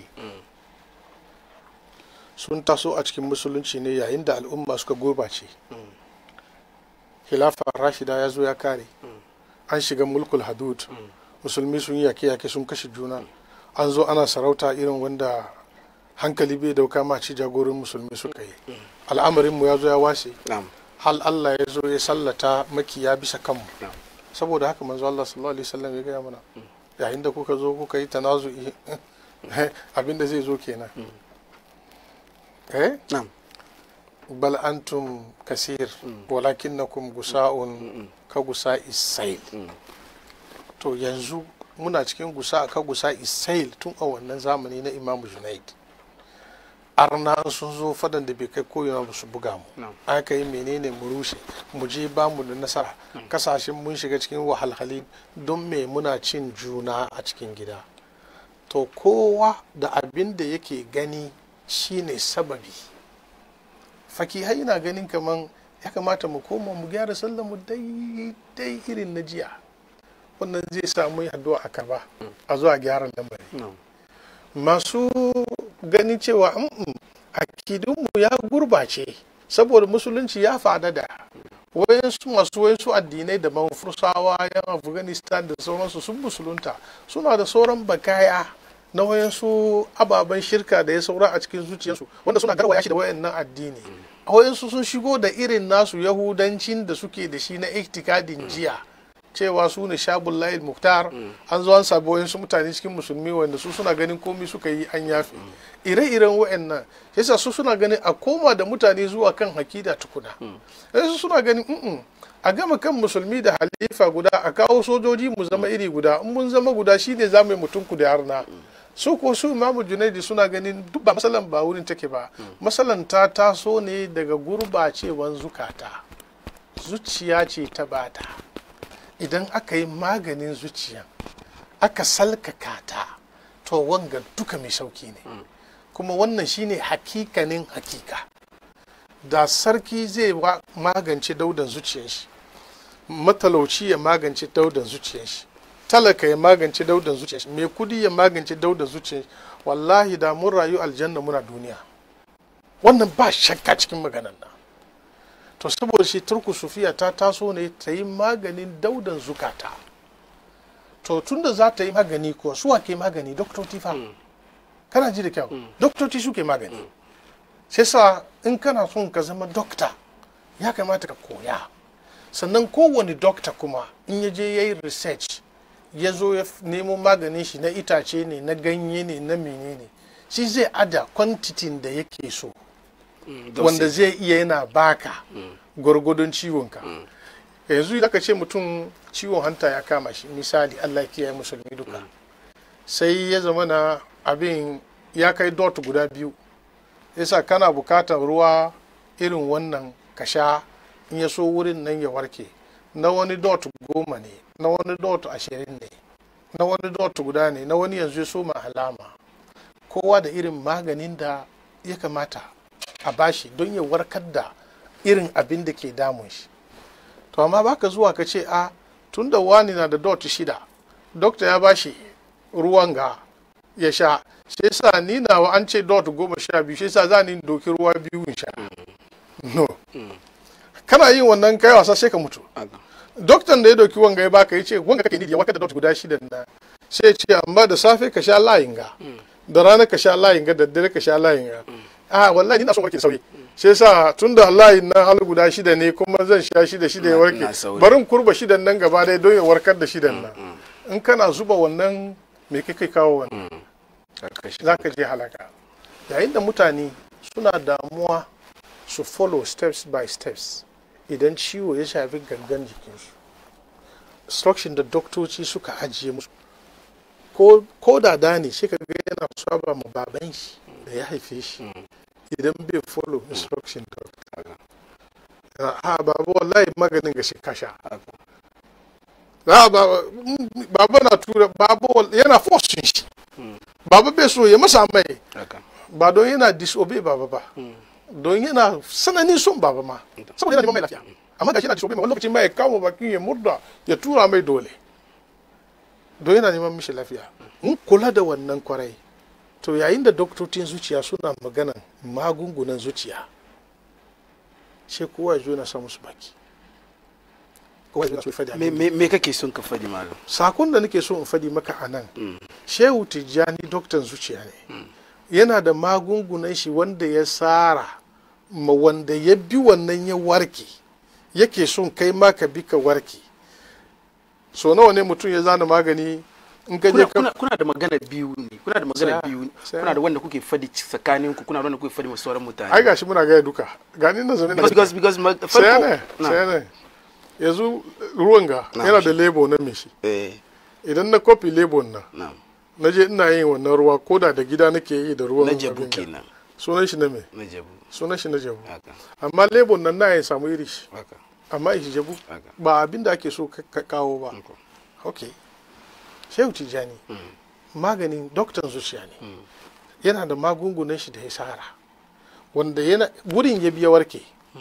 sun taso a cikin musulunci ne yayin da al'umma suka gurbace khilafa rashida ya zo ya kare an shiga mulkul hadud musulmi sun yi yake-yake sun kashe juna an zo ana sarauta irin wanda hankali bai dauka ma ci jagorin musulmi suka yi al'amarinmu ya zo ya washe na'am hal Allah ya zo ya sallata makiya bisa kanmu Na'am. saboda haka manzo Allah sallallahu alaihi wasallam ya gaya mana yayin da kuka zo kuka yi tanazu'i abinda zai zo kenan eh na'am bal antum kasir walakinnakum gusa'un ka gusa isail to yanzu muna cikin gusa ka gusa isail tun a wannan zamani na imamu junaid arna sun zo fadan da bai kai koyewa ba su buga mu Na'am. aka yi menene mu rushe mu je ba mu da nasara kasashen mun shiga cikin wahalhali don me muna cin juna a cikin gida to kowa da abin da yake gani shine sababi fakihai na ganin kaman ya kamata mu koma mu gyara sallar mu daidai irin na jiya wannan zai samu yi addu'a a karba a zuwa gyara lamari na'am masu ganin cewa "Mm-mm, akidunmu ya gurbace saboda musulunci ya fadada wayansu masu wayansu addinai da fursawa yan afghanistan da sauransu sun musulunta suna da sauran bakaya na wayansu ababen shirka da ya saura a cikin zuciyarsu wanda suna garwaya shi da wayannan addini a wayansu sun shigo da irin nasu yahudancin da suke da shi na iktikadin jiya cewa su ne shabul layil muktar an zo an sabi wayansu mutane cikin musulmi wanda su suna ganin komi suka yi an yafe ire-iren wayannan yasa su suna ganin a koma da mutane zuwa kan hakida tukuna su suna ganin "Mm-mm, a gama kan musulmi da halifa guda a kawo sojoji mu zama iri guda in mun zama guda shine za mu yi mutum ku da harna su ko su imamu junaidi suna ganin duk ba masalan ba wurin take ba masalan ta taso ne daga gurbacewan zukata zuciya ce ta bata idan aka yi maganin zuciya aka salkaka ta to wanga duka mai sauki ne kuma wannan shine hakikanin hakika da sarki zai wa- magance daudan zuciyar shi matalauci ya magance daudan zuciyar shi talaka ya magance daudan zuciyar shi mai kudi ya magance daudan zuciyar shi wallahi da mun rayu aljanna muna duniya wannan ba shakka cikin maganan nan to saboda shi turku sufiya ta taso ne ta yi maganin daudan zukata to tunda za ta yi magani ko suwa ke magani doktoci fa kana ji da kyau doktoci suke magani sai sa in kana son ka zama dokta ya kamata ka koya sannan kowane dokta kuma in ya je ya yi research ya zo ya f- nemo maganin shi na itace ne na ganye ne na menene shi zai ada kwantitin da yake so wanda zai iya yana baka gwargwadon ciwonka yanzu idan ka ce mutum ciwon hanta ya kama shi misali allah ya kiyaye musulmi duka sai ya zama na abin ya kai dot guda biyu yasa kana bukatar ruwa irin wannan ka sha in ya so wurin nan ya warke na wani dot goma ne na wani dot ashirin ne na wani dot guda ne na wani yanzu ya so ma alama kowa da irin maganin da ya kamata a bashi don ya warkar da irin abin da ke damun shi to amma baka zuwa ka ce a tun da wani na da dot shida dokta ya bashi ruwan ga ya sha shi yasa ni nawa an ce dot goma sha biyu shi yasa za ni doki ruwa biyu in sha no kana yin wannan kai wasa sai ka mutu haka doktan da ya dauki wanga ya baka ya ce wanga kake ya warkar da dot guda shida na sai ya ce amma da safe ka sha layin ga da rana ka sha layin ga da dare ka sha layin ga a wallahi ina son warke da sauri sai yasa tunda layin nan hal guda shida ne kuma zan sha shida shida ya Na- warke na sauri. barin kurba shidan nan gaba dai don ya warkar da shidan nan in kana zuba wannan me kai kai kawo wannan haka shi za ka je halaka yayin da mutane suna damuwa su follow steps by steps idan ciwo ya shafi gangan jikinsu instruction da doktoci suka ajiye musu ko, ko da da ne shi ga yana saba ma baban shi da ya haife shi idan bai follow instruction doctor ha babu wallahi maganin ga shi kasha za ba baba na tura babu wal- yana force shi baba bai so ya masa mai haka ba don yana disobey baba ba don yana sananin son baba ma saboda yana neman mai lafiya amma gashi yana disobey ma wani lokacin ma ya kawo bakin ya murda ya tura mai dole don yana neman mishi lafiya mun kula da wannan kwarai to yayin da doktocin zuciya suna maganan magungunan zuciya sai kowa ya zo na sa musu baki kowa ya zo na so ya faɗi me abin me me kake son ka faɗi malam sakon da nake so in faɗi maka a nan shehu tijjani doktan zuciya ne yana da magungunan shi wanda ya tsara ma wanda ya bi wannan ya warke yake son kai ma ka bi ka warke so nawa ne mutum ya zana magani in ka je kuna, ka kuna, kuna da magana biyu ne kuna da magana Saya, biyu saya. kuna da wanda kuke faɗi tsakanin ku kuna da wanda kuke faɗi ma sauran mutane ai gashi muna gaya duka gani na zaune na because because because ma- saya farko ne na saya ne yanzu ruwan ga Na, yana shi. da lebo na me shi eh idan na kofi lebon nan na na je ina yin wannan ruwa ko da da gida nake yi da ruwan na jabu abin ga. kenan sunan shi na me na jabu sunan shi na jabu haka amma lebon nan na ya samu iri shi haka amma shi jabu haka ba abin da ake so ka ka kawo ba haka. ok shehu tijjani maganin doktan zuciya ne yana da magungunan shi da ya sara wanda yana wurin ya biya warke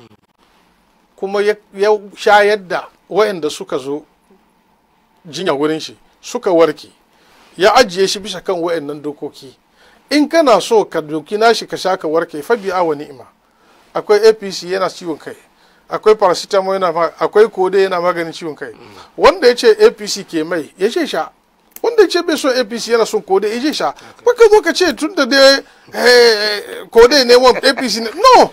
kuma ya ya shayar da wayanda suka zo jinya wurin shi suka warke ya ajiye shi bisa kan wayannan dokoki in kana so ka doki nashi ka sha ka warke fa bi'a wa ni'ima akwai apc yana ciwon kai akwai paracetamol yana ma- akwai kode yana maganin ciwon kai wanda ya ce apc ke mai ya ce sha wanda ya ce bai so apc yana son kode ya ce sha baka zo ka ce tun da dai eh, kode ne wa apc ne no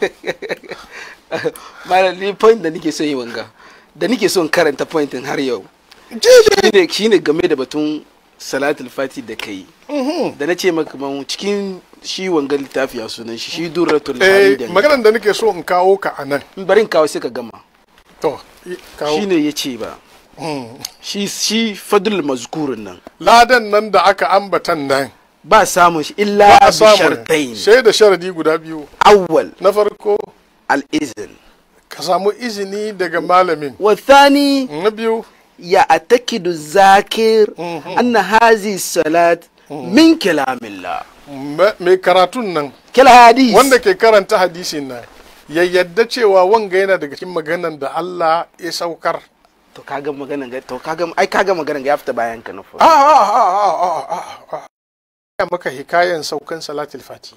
malam ni point da nake son yi wanga da nake son karanta pointin har yau je shine shine game da batun salatul fati da kai da na ce maka man cikin shi wanga littafi a sunan shi shi durratul eh, hamidan maganar da nake so in kawo ka a nan barin kawo sai ka gama to i- kawo shine ya ce ba Mm. shi shi fadul mazkurin nan ladan nan da aka ambatan nan ba samun shi illa ba a bi samu shartain sai da sharadi guda biyu awwal na farko al izn ka samu izini daga malamin wa thani na biyu ya atakidu zakir anna hazi salat min kalamillah ma- mai karatun nan kala hadis wanda ke karanta hadisin nan ya yadda cewa wanga yana daga cikin maganan da Allah ya saukar to kaga maganan ga to kaga ai kaga maganan ga ya fita bayan ka na a fa a a a a a a ya maka hikayen saukan salatul fati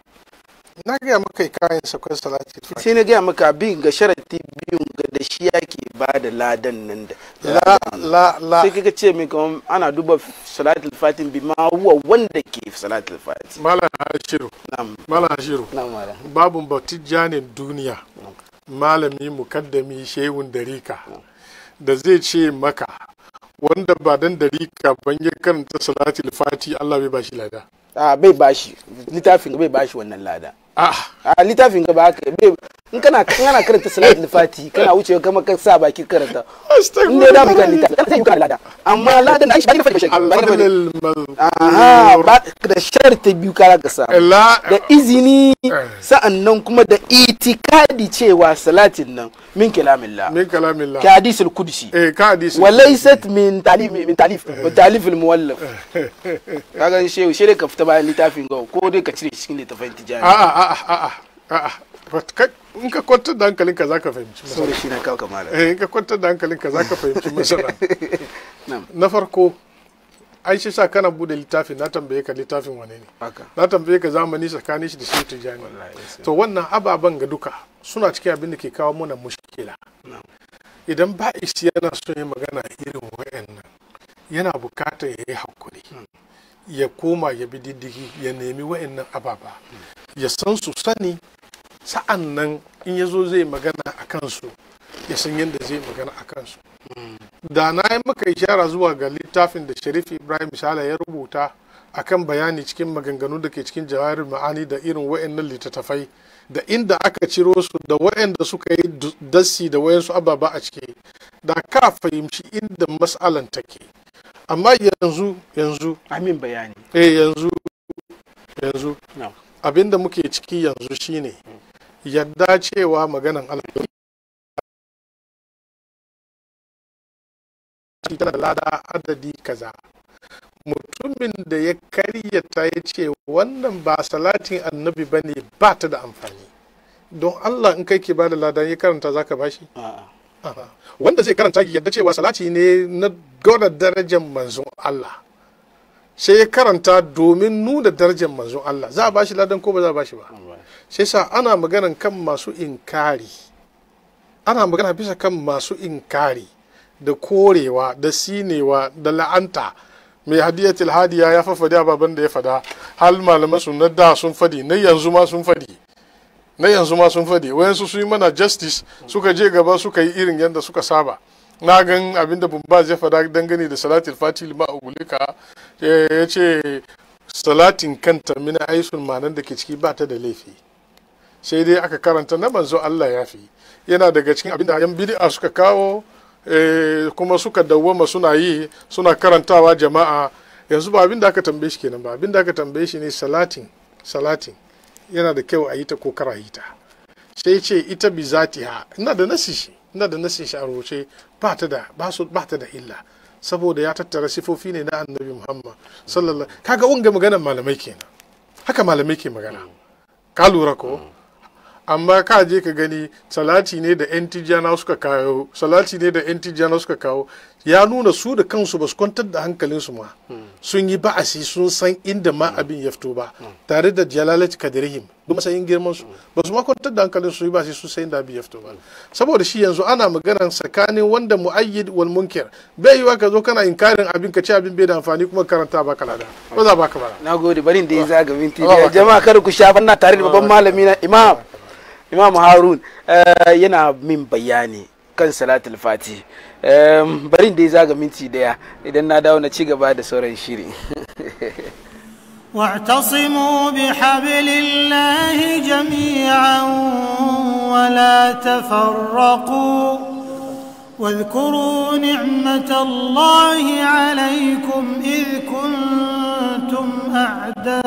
na gaya maka hikayen saukan salatul fati sai na gaya maka bin ga sharati biyun ga da shi yake ba da ladan nan da la la la sai kaga ce min kamar ana duba salatul fatin bi ma huwa wanda ke salatul fati malam hashiru na'am malam hashiru na'am mala babun batijjanin duniya malami mukaddami shehun darika da zai ce maka wanda ba dan darika ban ya karanta salatul fati Allah bai bashi lada a bai bashi littafin ga bai bashi wannan lada ah a littafin ga ba haka bai in kana kana karanta salatul fati kana wucewa kama ka sa baki karanta in dai da mu kan littafi kana sai ka lada amma ladan ai shi ba ni fadi shi ba ni fadi al aha ba da sharti biyu kara ka sa la da izini sa'annan kuma da itikadi cewa salatin nan min kalamillah min kalamillah ka hadisul qudsi eh ka hadisi walaysat min talif min talif min talif al muwallaf kaga shehu shi ka fita bayan littafin ga ko dai ka cire shi cikin littafin a tijani a a a a a But kai- in ka kwantar da hankalinka za ka fahimci masala saboda shi na kawo kamala eh in ka kwantar da hankalinka za ka fahimci masala Na'am. na farko ai shi sa kana bude littafin na tambaye ka littafin wane ne haka na tambaye ka zamani tsakanin shi da shi tijani to wannan ababen ga duka suna cikin abin da ke kawo mana mushkila idan ba isi yana so ya magana irin wayannan yana bukatar ya yi hakuri ya koma ya bi diddigi ya nemi wayannan ababa ya san su sani sa'an nan in ya zo zai magana a kansu ya san yadda zai magana a kansu da na yi maka ishara zuwa ga littafin da sharif ibrahim shala ya rubuta akan bayani cikin maganganu da ke cikin jawarin ma'ani da irin wa'annan littattafai da inda aka ciro su da wa'anda suka yi du- dassi da wayansu ababa a ciki da ka fahimci inda mas'alan take amma yanzu yanzu amin bayani eh yanzu yanzu na'am abinda muke ciki yanzu shine yadda cewa maganan Allah tana da lada adadi kaza mutumin da ya karyata ya ce wannan ba salatin annabi ba ne ba ta da amfani don Allah in kai ke ba da lada ya karanta zaka bashi a'a Aha. wanda zai karanta ki yadda cewa salati ne na gwada darajar manzon Allah sai ya karanta domin nuna darajar manzon Allah za a bashi ladan ko ba za a bashi ba sai sa ana maganan kan masu inkari ana magana bisa kan masu inkari da korewa da sinewa da la'anta mai hadiyatul hadiya ya fafadi ababen da ya fada hal malaman su na da sun fadi na yanzu ma sun fadi na yanzu ma sun fadi wayansu su yi mana justice suka je gaba suka yi irin yadda suka saba na gan abinda bumbaz ya fada dangane da salatul fatih ma ugulika ya ce salatin kanta mina aisun manan da ke ciki ba ta da laifi sai dai aka karanta na manzo Allah ya fi yana daga cikin abinda yan bid'a suka kawo eh, kuma suka dawwama suna yi suna karantawa jama'a yanzu ba abinda aka tambaye shi kenan ba abinda aka tambaye shi ne salatin salatin yana da kyau a yi ta ko kar a yi ta sai ce ita bi zatiha ina da nasi shi ina da nasi shi a rubuce ba ta da ba su ba ta da illa saboda ya tattara sifofi ne na annabi Muhammad sallallahu kaga wanga maganar malamai kenan haka malamai ke magana ka lura ko amma ka je ka gani salati ne da yan tijjana suka kawo salati ne da yan tijjana suka kawo ya nuna su da kansu ba su kwantar da hankalinsu ma sun yi ba'asi sun san inda ma abin ya fito ba tare da jalalat kadirihim da matsayin girman su ba su ma kwantar da hankalin su yi ba'asi sun san inda abin ya fito ba saboda shi yanzu ana magana tsakanin wanda mu'ayyid wal munkir bai yiwa ka zo kana inkarin abin ka ce abin bai da amfani kuma karanta baka lada ba za baka bara na gode barin da ya zaga minti Allah biyar baka. jama'a kada ku shafa na tare da babban malami na imam imam harun eh, yana min bayani kan salatul fati Em, barin da ya zaga minti daya idan na dawo na ci gaba da sauran shiri واعتصموا بحبل الله جميعا ولا تفرقوا واذكروا نعمة الله عليكم إذ كنتم أعداء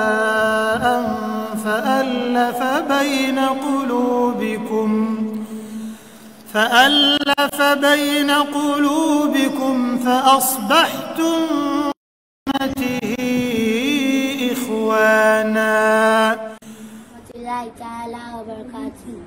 فألف بين قلوبكم فألف بين قلوبكم فأصبحتم برحمته إخوانا ورحمة الله تعالى وبركاته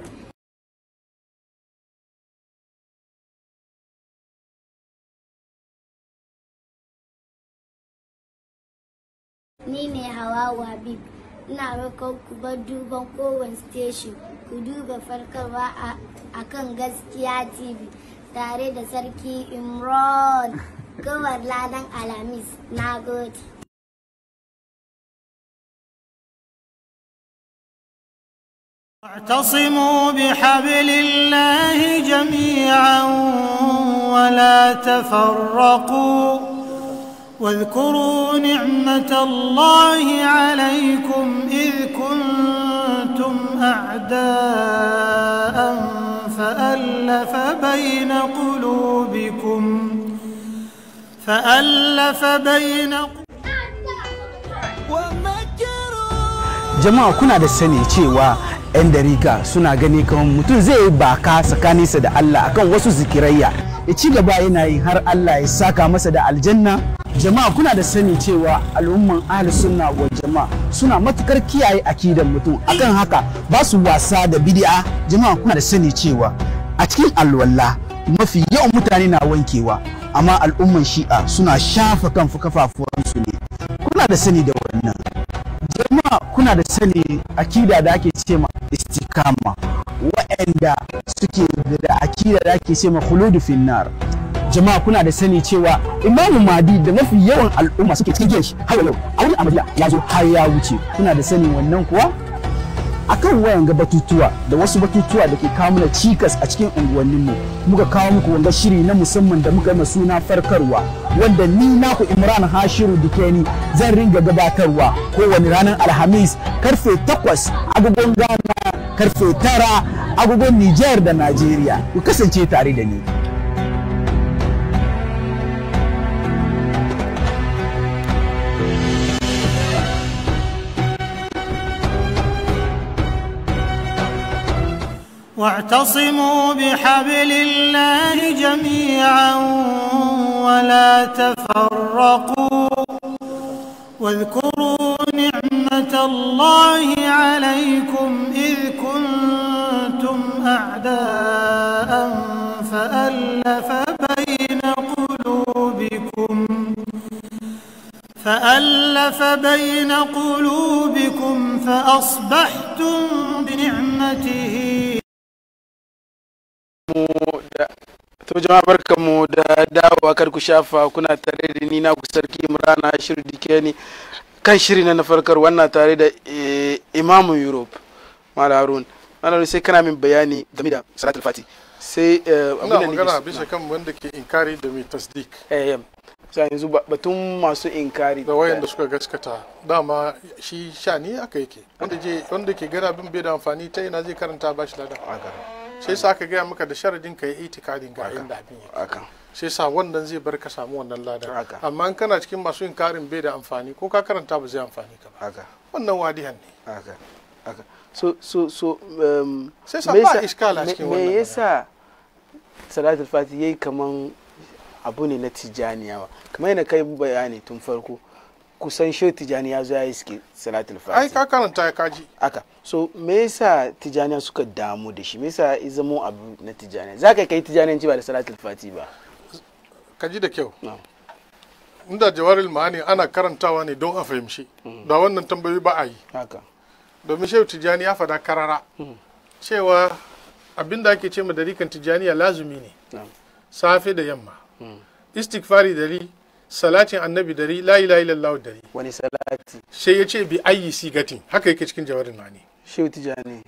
Ni ne Hawawu Habib, ina roƙon ku bar duban kowane station ku duba farkarwa a kan gaskiya TV tare da Sarki Imran kawar ladan Alhamis. Na gode. واعتصموا بحبل الله جميعا ولا تفرقوا واذكروا نعمة الله عليكم إذ كنتم أعداء فألف بين قلوبكم فألف بين jama'a kuna da sani cewa 'yan dariƙa suna gani kamar mutum zai yi baka tsakaninsa da Allah akan wasu zikirayya ya ci gaba yana yi har Allah ya saka masa da aljanna jama'a kuna da sani cewa al'umman ahli sunna wa jama'a suna matukar kiyaye akidan mutum akan haka ba su wasa da bid'a jama'a kuna da sani cewa a cikin alwala mafi yawan mutane na wankewa amma al'umman shi'a suna shafa kan kafafuwansu ne kuna da sani da wannan jama'a kuna da sani akida da ake ce ma istikama waɗanda suke da akida da ake ce ma khuludu finnar jama'a kuna da sani cewa imamu madi da mafi yawan al'umma suke cikin shi har yau a wani amadiya ya zo har ya wuce kuna da sani wannan kuwa akan wayan ga batutuwa da wasu batutuwa da ke kawo mana cikas a cikin unguwanninmu muka kawo muku wanga shiri na musamman da muka yi suna farkarwa wanda ni naku imran hashiru dikeni zan ringa gabatarwa kowane ranar alhamis karfe 8 agogon ghana karfe 9 agogon niger da najeriya ku kasance tare da ni واعتصموا بحبل الله جميعا ولا تفرقوا واذكروا نعمة الله عليكم إذ كنتم أعداء فألف بين قلوبكم فألف بين قلوبكم فأصبحتم بنعمته to jama'a barkanmu da dawowa kar ku shafa kuna tare da ni na ku sarki imrana shirin dike ni kan shiri na farkar wannan tare da imamun europe mala harun mala sai kana min bayani game da salatul fati sai ina magana bisa kan wanda ke inkari da mai tasdik eh sai yanzu batun masu inkari da wayanda suka gaskata dama shi sha ne aka yake wanda je wanda ke gana bin bai da amfani ta yana zai karanta ba shi ladan sai sa aka gaya maka da sharadin ka yi itikadin ga inda abin yake sai sa wannan zai bar ka samu wannan ladan amma in kana cikin masu inkarin bai da amfani ko ka karanta ba zai amfani ka ba wannan wadihan ne so so so um, sai sa ba iskala cikin wannan me yasa salatul fati yayi kaman abu ne na tijaniya ba kamar yana kai bayani tun farko kusan shi tijani ya zo ya yi suke salatul fati ai ka karanta ya kaji aka so me yasa tijaniya suka damu da shi me yasa ya zamo abu na tijaniya za ka kai tijaniyanci ba da salatul fati ba ka ji da kyau inda jawaril ma'ani ana karantawa ne don a fahimci da wannan tambayoyi ba a yi haka domin shehu tijani ya fada karara cewa abinda ake ce ma dariƙan tijaniya lazumi ne safe da yamma istighfari dari salatin annabi dari la ilaha illallah dari wani salati sai ya ce bi ayi sigatin haka yake cikin jawarin mani shehu tijani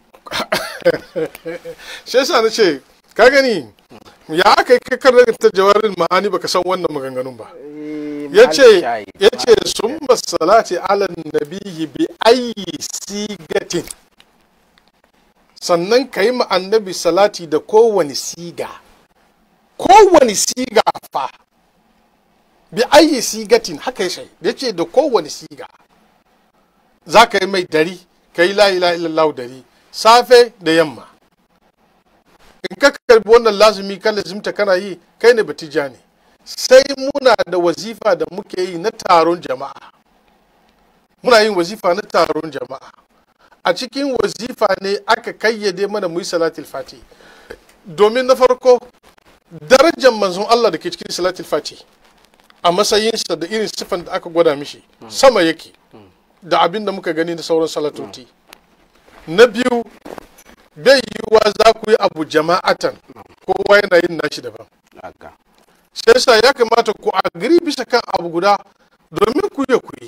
sai yasa na ce ka gani ya aka yi kakar ta jawarin ma'ani baka san wannan maganganun ba ya ce sun salati ala nabihi bi ayi sigatin sannan ka yi ma annabi salati da kowane siga kowane siga fa bi ayi sigatin haka ya ya ce da kowane siga za ka yi mai dari ka yi la ilaha illallah dari safe da yamma in ka karbi wannan lazumi kan lazimta kana yi kai ne batija ne sai muna da wazifa da muke yi na taron jama'a muna yin wazifa na taron jama'a a cikin wazifa ne aka kayyade mana mu yi salatul fati domin na farko darajar manzon Allah da ke cikin salatul fati a matsayinsa da irin siffan da aka gwada mishi sama yake da abin da muka gani da sauran salatoti na biyu bai yiwuwa za ku yi abu jama'atan kowa yana yin nashi daban sai sa ya kamata ku agiri bisa kan abu guda domin ku yi ku yi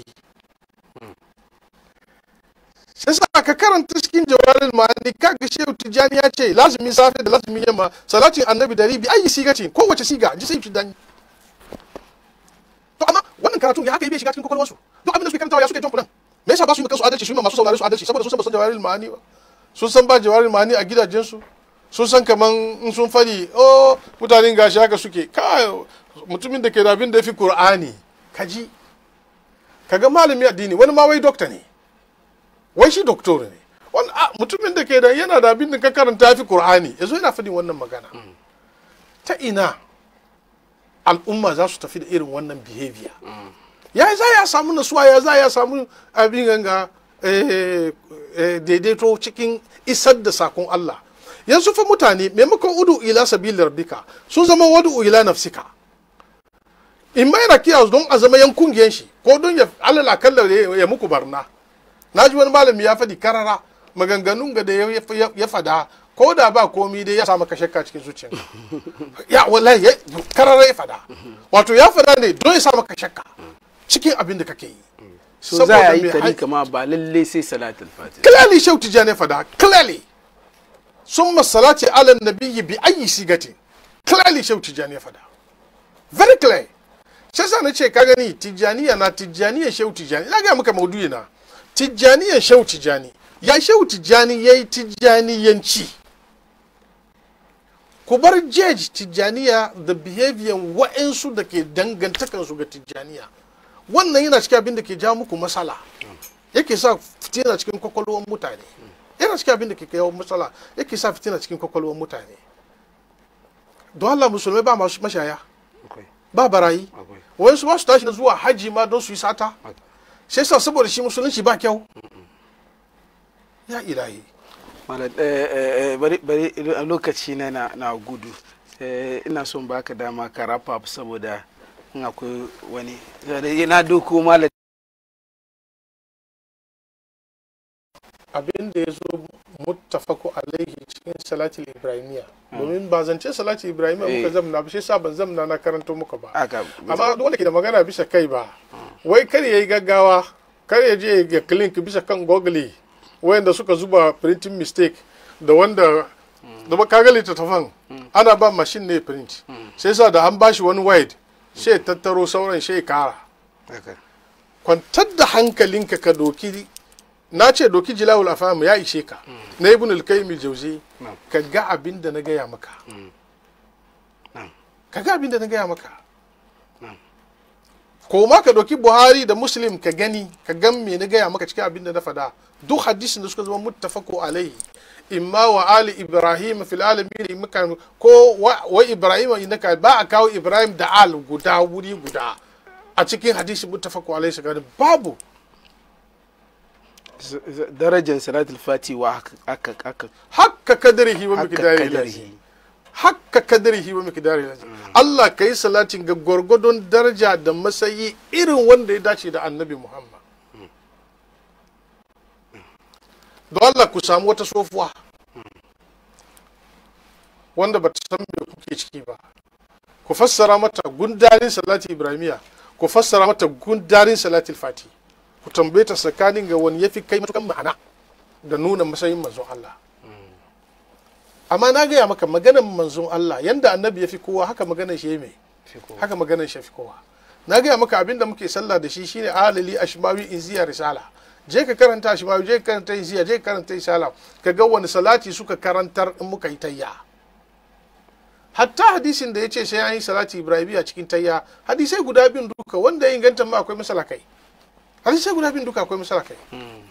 sai sa ka karanta cikin jawarin ma'ani kaga shehu tijjani ya ce lazumi safe da lazumi yamma salatin annabi dari bi ayi siga ce kowace siga ji sai tijjani to amma wannan karatu ya aka yi bai shiga cikin kwakwalwarsu duk abin da suke karantawa ya suke jan kudan me yasa ba su yi kansu adalci su yi masu saurare su adalci saboda sun san ba san jawarin ma'ani ba sun san ba jawarin ma'ani a gidajensu sun san kaman in sun fari oh mutanen gashi haka suke kai mutumin da ke da abin da ya fi qur'ani kaji kaga malami addini wani ma wai dokta ne wai shi doktor ne wani mutumin da ke da yana da abin da ka karanta ya fi qur'ani yazo yana fadin wannan magana ta ina al'umma za su tafi da irin wannan behavior ya za ya samu nasuwa ya za ya samu abin ganga daidaito cikin isar da sakon Allah yanzu fa mutane maimakon udu ila sabili rabbika sun zama wadu ila nafsika in ma yana kiyaye don a zama yan kungiyan shi ko don ya alal akalla ya ya muku barna na ji wani malami ya faɗi karara maganganun ga da ya- ya ya fada ko da ba komi dai ya sa maka shakka cikin zuciya ya wallahi ya- karara ya fada wato ya fada ne don ya sa maka shakka cikin abin da kake yi so za a Saboda yi me- tarika ma ba lalle sai salatul fatiha clearly shau tijani fada clearly summa salati ala nabiyyi bi ayi sigati clearly shau tijani fada very clear shi yasa na ce ka gani tijaniya na tijaniya shau tijani na ga maka maudu'i na tijaniya shau tijani ya shau tijani yayi tijaniyanci ku bar jeji tijaniya da behavior wa'ansu da ke dangantakansu ga tijaniya wannan yana cikin abin da ke ja muku matsala yake sa fitina cikin kwakwalwar mutane yana cikin abin da ke kawo matsala yake sa fitina cikin kwakwalwar mutane don Allah musulmai ba masu mashaya akwai ba barayi akwai wayansu ba su tashi zuwa haji ma don su yi sata sai sa saboda shi musulunci ba kyau ya ilahi Malam, eh, eh, eh, bari bari a lokaci na na, na gudu Eh, ina son baka dama ka wrap up saboda in akwai wani Saboda na doko malam abin da ya zo muttafaku alaihi cikin salatul ibrahimiya domin ba zance salatul ibrahimiya muka Eh. zamna ba shi sa ban zamna na karanto muka ba aka amma duk wanda ke da magana bisa kai ba wai kar ya yi gaggawa kar ya je ga link bisa kan google wayanda suka zuba printing mistake da wanda da ba kaga littattafan ana ba machine ne print sai sa da an bashi wani wide sai ya tattaro sauran sai ya kara aka kwantar da hankalinka ka doki na ce doki jilawul afam ya ishe ka na ibn al-qayyim al-jawzi Na'am. ka ga abin da na gaya maka Na'am. ka ga abin da na gaya maka Na'am. ko ma ka doki buhari da muslim ka gani ka gan me na gaya maka cikin abin da na fada duk hadisin da suka zama muttafaqu alaihi imma wa ali ibrahim fil alamin muka ko wa, wa ibrahim innaka ba a kawo ibrahim da al guda wuri guda a cikin hadisi muttafaqu alaihi sakani babu Z- z- darajar salatul fati wa aka aka aka hakka kadarihi wa aka miqdarihi kadarihi hakka kadarihi wa miqdarihi Allah kai salatin ga gwargwadon daraja da masayi irin wanda ya dace da annabi Muhammad don Allah ku samu wata sofuwa wanda ba ta san me kuke ciki ba ku fassara mata gundarin salati ibrahimiya ku fassara mata gundarin salatul fati ku tambaye ta tsakanin ga wani yafi kai matukan ma'ana da nuna matsayin manzon Allah amma na gaya maka maganan manzon Allah yanda annabi ya fi kowa haka maganan shi ya mai haka maganan shi ya fi kowa na gaya maka abin da muke sallah da shi shine alali ashmawi inziya risala je ka karanta ashmawi je ka karanta inziya je ka karanta risala ka ga wani salati suka karantar in muka yi tayya hatta hadisin da ya ce sai an yi salati ibrahimiya cikin tayya hadisai guda bin duka wanda ya inganta ma akwai masala kai hadisai guda bin duka akwai masala kai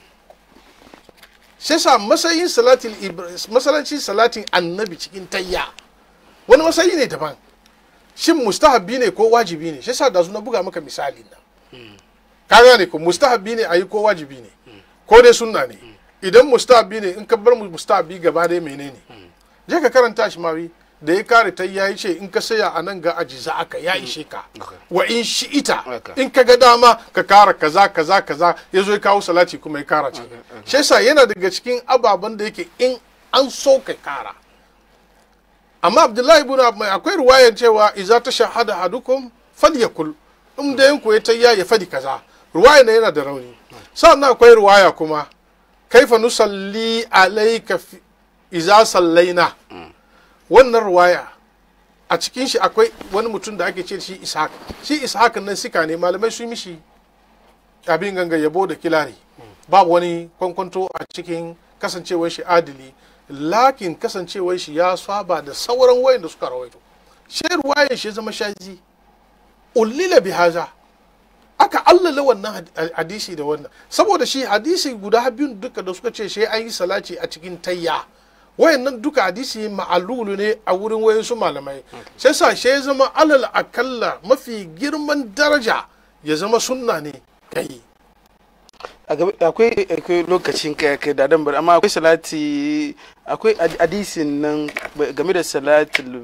sai sa matsayin salatin masalancin salatin annabi cikin tayya wani matsayi ne daban shin mustahabbi ne ko wajibi ne sai sa da na buga maka misali na ka gane ko mustahabbi ne ayi ko wajibi ne ko dai sunna ne idan mustahabbi ne in ka bar mu mustahabbi gaba dai menene je ka karanta shi mawi da ya kare ta ya ce in ka saya a nan ga aji za aka ya ishe ka wa in shi ita Okay. in ka ga dama ka kara kaza kaza kaza ya zo ya kawo salati kuma ya kara ciki shi yasa yana daga cikin ababen da yake in an so ka kara amma abdullahi ibn Abbas akwai ruwayan cewa idza tashahada hadukum falyakul in da yanku ya tayya ya fadi kaza ruwayan yana da rauni sannan akwai ruwaya kuma kaifa nusalli alayka fi- idza sallaina wannan ruwaya a cikin shi akwai wani mutum da ake ce shi ishaq shi ishaq nan sika ne malamai su yi mishi abin ganga yabo da kilari babu wani kwankwanto a cikin kasancewar shi adili lakin kasancewar shi ya saba da sauran wayan da suka rawaito shi ruwayan shi ya zama shazi ullila bi haza aka allala wannan had- hadisi da wannan saboda shi hadisi guda biyun duka da suka ce shi an yi salati a cikin tayya wayannan duka hadisi ma'alulu ne a wurin wayansu malamai sai sa shi ya zama alal akalla mafi girman daraja ya zama sunna ne kai A gaba- akwai akwai lokacin kai kai da dan bar amma akwai salati akwai had- hadisin nan ba- game da salatul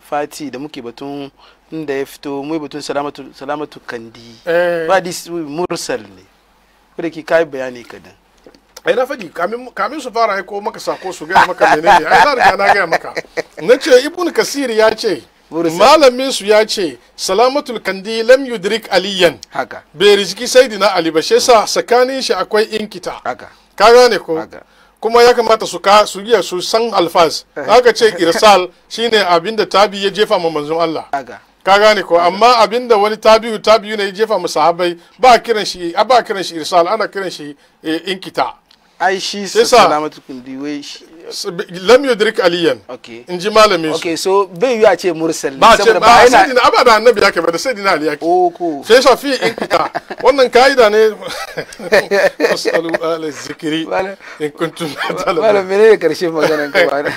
fati da muke batun inda ya fito mu batun salamatu salamatu kandi eh ba hadisi mursal ne ko da ki kai bayani kadan ai na faɗi kamin kamin su fara aiko maka sako su gaya maka menene ai na riga na gaya maka na ce ibn kasir ya ce Mursal. malamin su ya ce salamatul kandi lam yudrik aliyan haka bai riziki saidina ali ba shi yasa tsakanin shi akwai inkita haka ka gane ko haka kuma ya kamata su ka su iya su san alfaz haka ce irsal shine abinda tabi ya jefa ma manzon Allah haka ka gane ko amma abinda wani tabi'u tabi'u ne ya jefa mu sahabbai ba kiran shi a ba kiran shi irsal ana kiran shi eh, inkita ai shi Sai sa- salamatu kandi wai shi S- lam yudrik aliyan okay in ji malamin su okay so bai yi a ce mursal ne ba ce saboda ba yana sayyidina aba da annabi yake ba da sayyidina ali yake oko sai shafi inkita wannan kaida ne asalu ala zikiri Malam- in kuntum malam talabu menene karshen maganan ka ba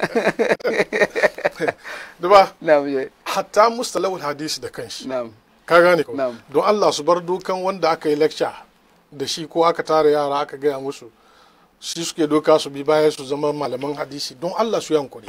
duba na'am je hatta mustalahul hadisi da kanshi na'am ka gane ko Na'am. don Allah su bar dukan wanda aka yi lecture da shi ko aka tara yara aka gaya musu shi suke doka su bi baya su zama malaman hadisi don Allah su yankuri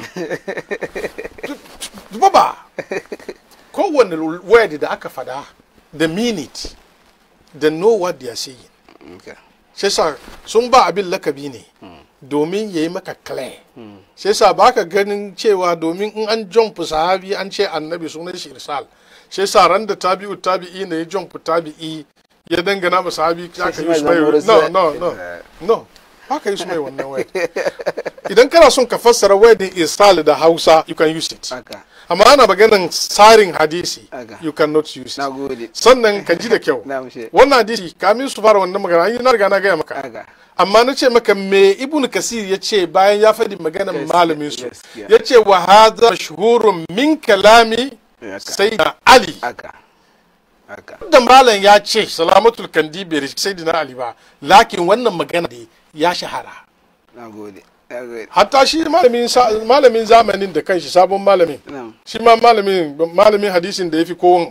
duba ba kowane word da aka fada the minute the know what they are saying okay sai sa sun ba abin lakabi ne domin ya yi maka clear sai sa ba ka ganin cewa domin in an jump sahabi an ce annabi sunan shi irsal sai sa ran da tabi'u tabi'i ne ya jump tabi'i ya dangana ma sahabi za ka shi yi ma su mai zama no irsal. no no no ba ka yi su mai wannan word idan kana son ka fassara wordin irsal da hausa you can use it haka amma ana maganan tsarin hadisi Haka. you cannot use it nagode sannan ka ji da kyau na'am she wannan hadisi kamin su fara wannan magana an yi na riga na gaya maka haka amma na ce maka me ibn kasir ya ce bayan ya faɗi maganar Gaskiya, malamin su gaskiya. ya ce wa hadha mashhurun min kalami haka sayyidina ali haka haka da malam ya ce salamatul kandi bai rishi sayyidina ali ba lakin wannan magana ne ya shahara nagode nagode hatta shi malamin sa- malamin zamanin da kanshi sabon malamin na'am shi ma malamin malamin hadisin da ya fi kowon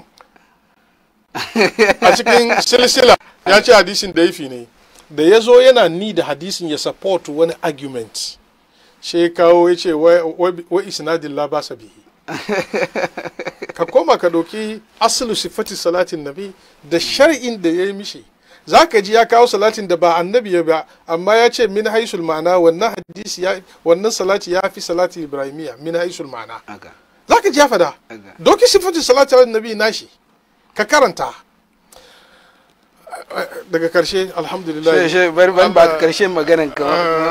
a cikin silsila ya ce hadisin da ya fi ne da ya zo yana ni da hadisin ya support wani argument shi ya kawo ya ce wa isnadin la ba bihi ka koma ka ɗauki asalu sifati salatin nabi da shar'in da ya yi mishi za ka ji ya kawo salatin da ba annabi ya ba amma ya ce min haisul ma'ana wannan hadisi ya wannan salati ya fi salati ibrahimiya min haisul ma'ana haka za ka ji ya fada haka doki sifatu salati ala nabi nashi ka karanta daga karshe alhamdulillah she she bari bari ba Allah- karshen maganan ka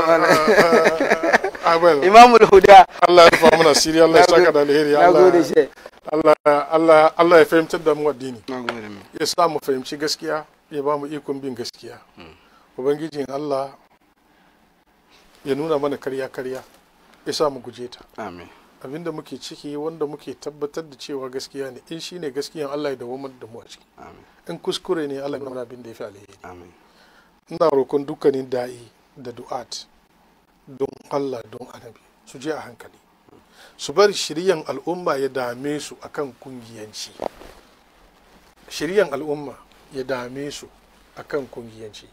Ah, well, imamul huda Allah ya rufa mana asiri Allah ya saka da alheri nagode Allah she Allah Allah Allah ya fahimtar da mu addini nagode mu ya sa mu fahimci gaskiya ya ba mu ikon bin gaskiya ubangijin Allah ya nuna mana karya karya ya sa mu guje ta amin abinda muke ciki wanda muke tabbatar da cewa gaskiya ne in shine gaskiyan Allah ya dawo da mu a ciki amin in kuskure ne Allah ya nuna abin da ya fi alheri amin ina roƙon dukkanin da'i da du'at don Allah don annabi su je a hankali su bar shiryan al'umma ya dame su akan kungiyanci shiryan al'umma ya dame su akan kungiyanci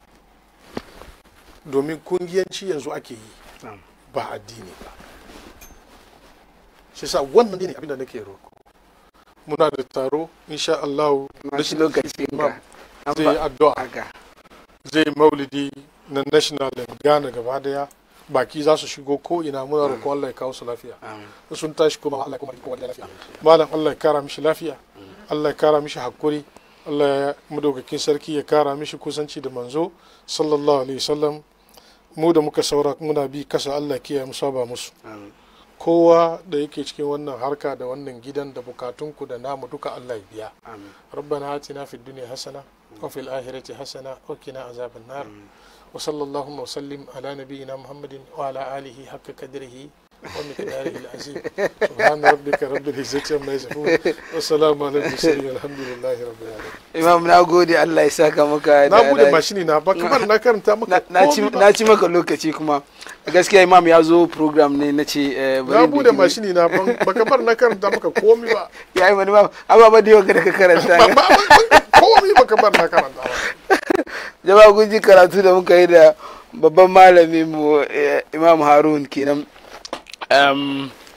domin kungiyanci yanzu ake yi na'am ba addini ba shi sa wannan ne abinda nake roƙo muna da taro insha Allah na shi lokacin ka an zai yi ba addu'a haka zai maulidi na national da ghana gaba daya baki za su shigo ko ina muna roƙon Allah ya kawo su lafiya amin sun tashi kuma Allah ya kuma kowa da lafiya malam Allah ya kara mishi lafiya Allah ya kara mishi hakuri Allah ya madaukakin sarki ya kara mishi kusanci da manzo sallallahu alaihi wasallam mu da muka saura muna bi kasa Allah ya kiyaye mu saba musu amin kowa da yake cikin wannan harka da wannan gidan da bukatunku da namu duka Allah ya biya amin ربنا آتنا في الدنيا حسنة وفي الآخرة حسنة وقنا عذاب النار وصلى اللهم وسلم على نبينا محمد وعلى آله حق قدره ومقداره العظيم سبحان ربك رب العزة عما يصفون والسلام على المرسلين والحمد لله رب العالمين imam na gode Allah ya saka maka na da- bude da- mashini na ba kamar na karanta maka na- na ci komai ba. na ci maka lokaci kuma gaskiya imam ya zo program ne na ce eh, bari na in bude doki- mashini na ban- ba kamar na karanta maka komai ba ya yi wani imam ababa da yau da ka karanta Ba- ba- ba- komai ba kamar na karanta ba jama'a kun ji karatu da muka yi da babban malamin mu eh, imam harun kenan um,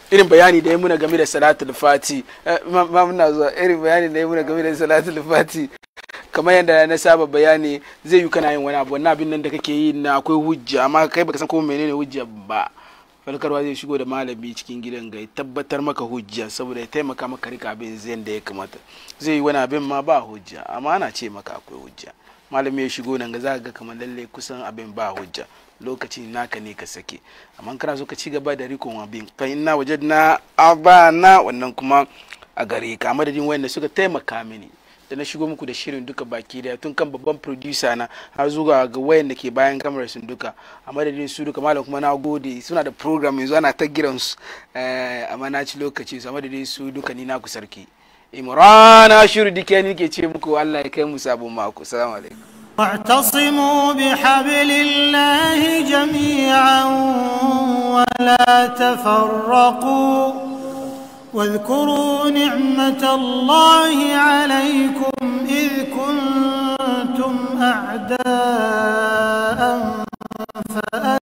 irin bayani da ya muna game da salatul fati eh, ma ma muna zuwa irin bayani da ya muna game da salatul fati kamar yadda na saba bayani zai yi kana yin wani abu wannan abin nan da kake yi na akwai hujja amma kai baka san ko menene hujja ba falkarwa zai shigo da malami cikin gidan ga ya tabbatar maka hujja saboda ya taimaka maka rika abin zai da ya kamata zai yi wani abin ma ba hujja amma ana ce maka akwai hujja malami ya shigo nan ga za ga kamar lalle kusan abin ba hujja lokaci naka ne ka sake amma kana so ka ci gaba da rikon abin fa inna wajadna abana wannan kuma a gare ka madadin wayanda suka taimaka mini da na shigo muku da shirin duka baki daya tun kan babban producer na har zuwa ga wayan da ke bayan kamarar sun duka a madadin su duka malam kuma na gode suna da program yanzu ana ta giran su amma na ci lokaci su a madadin su duka ni na ku sarki imran ashiru dike ni ke ce muku Allah ya kai mu sabon mako assalamu alaikum واعتصموا بحبل الله جميعا ولا تفرقوا واذكروا نعمة الله عليكم إذ كنتم أعداء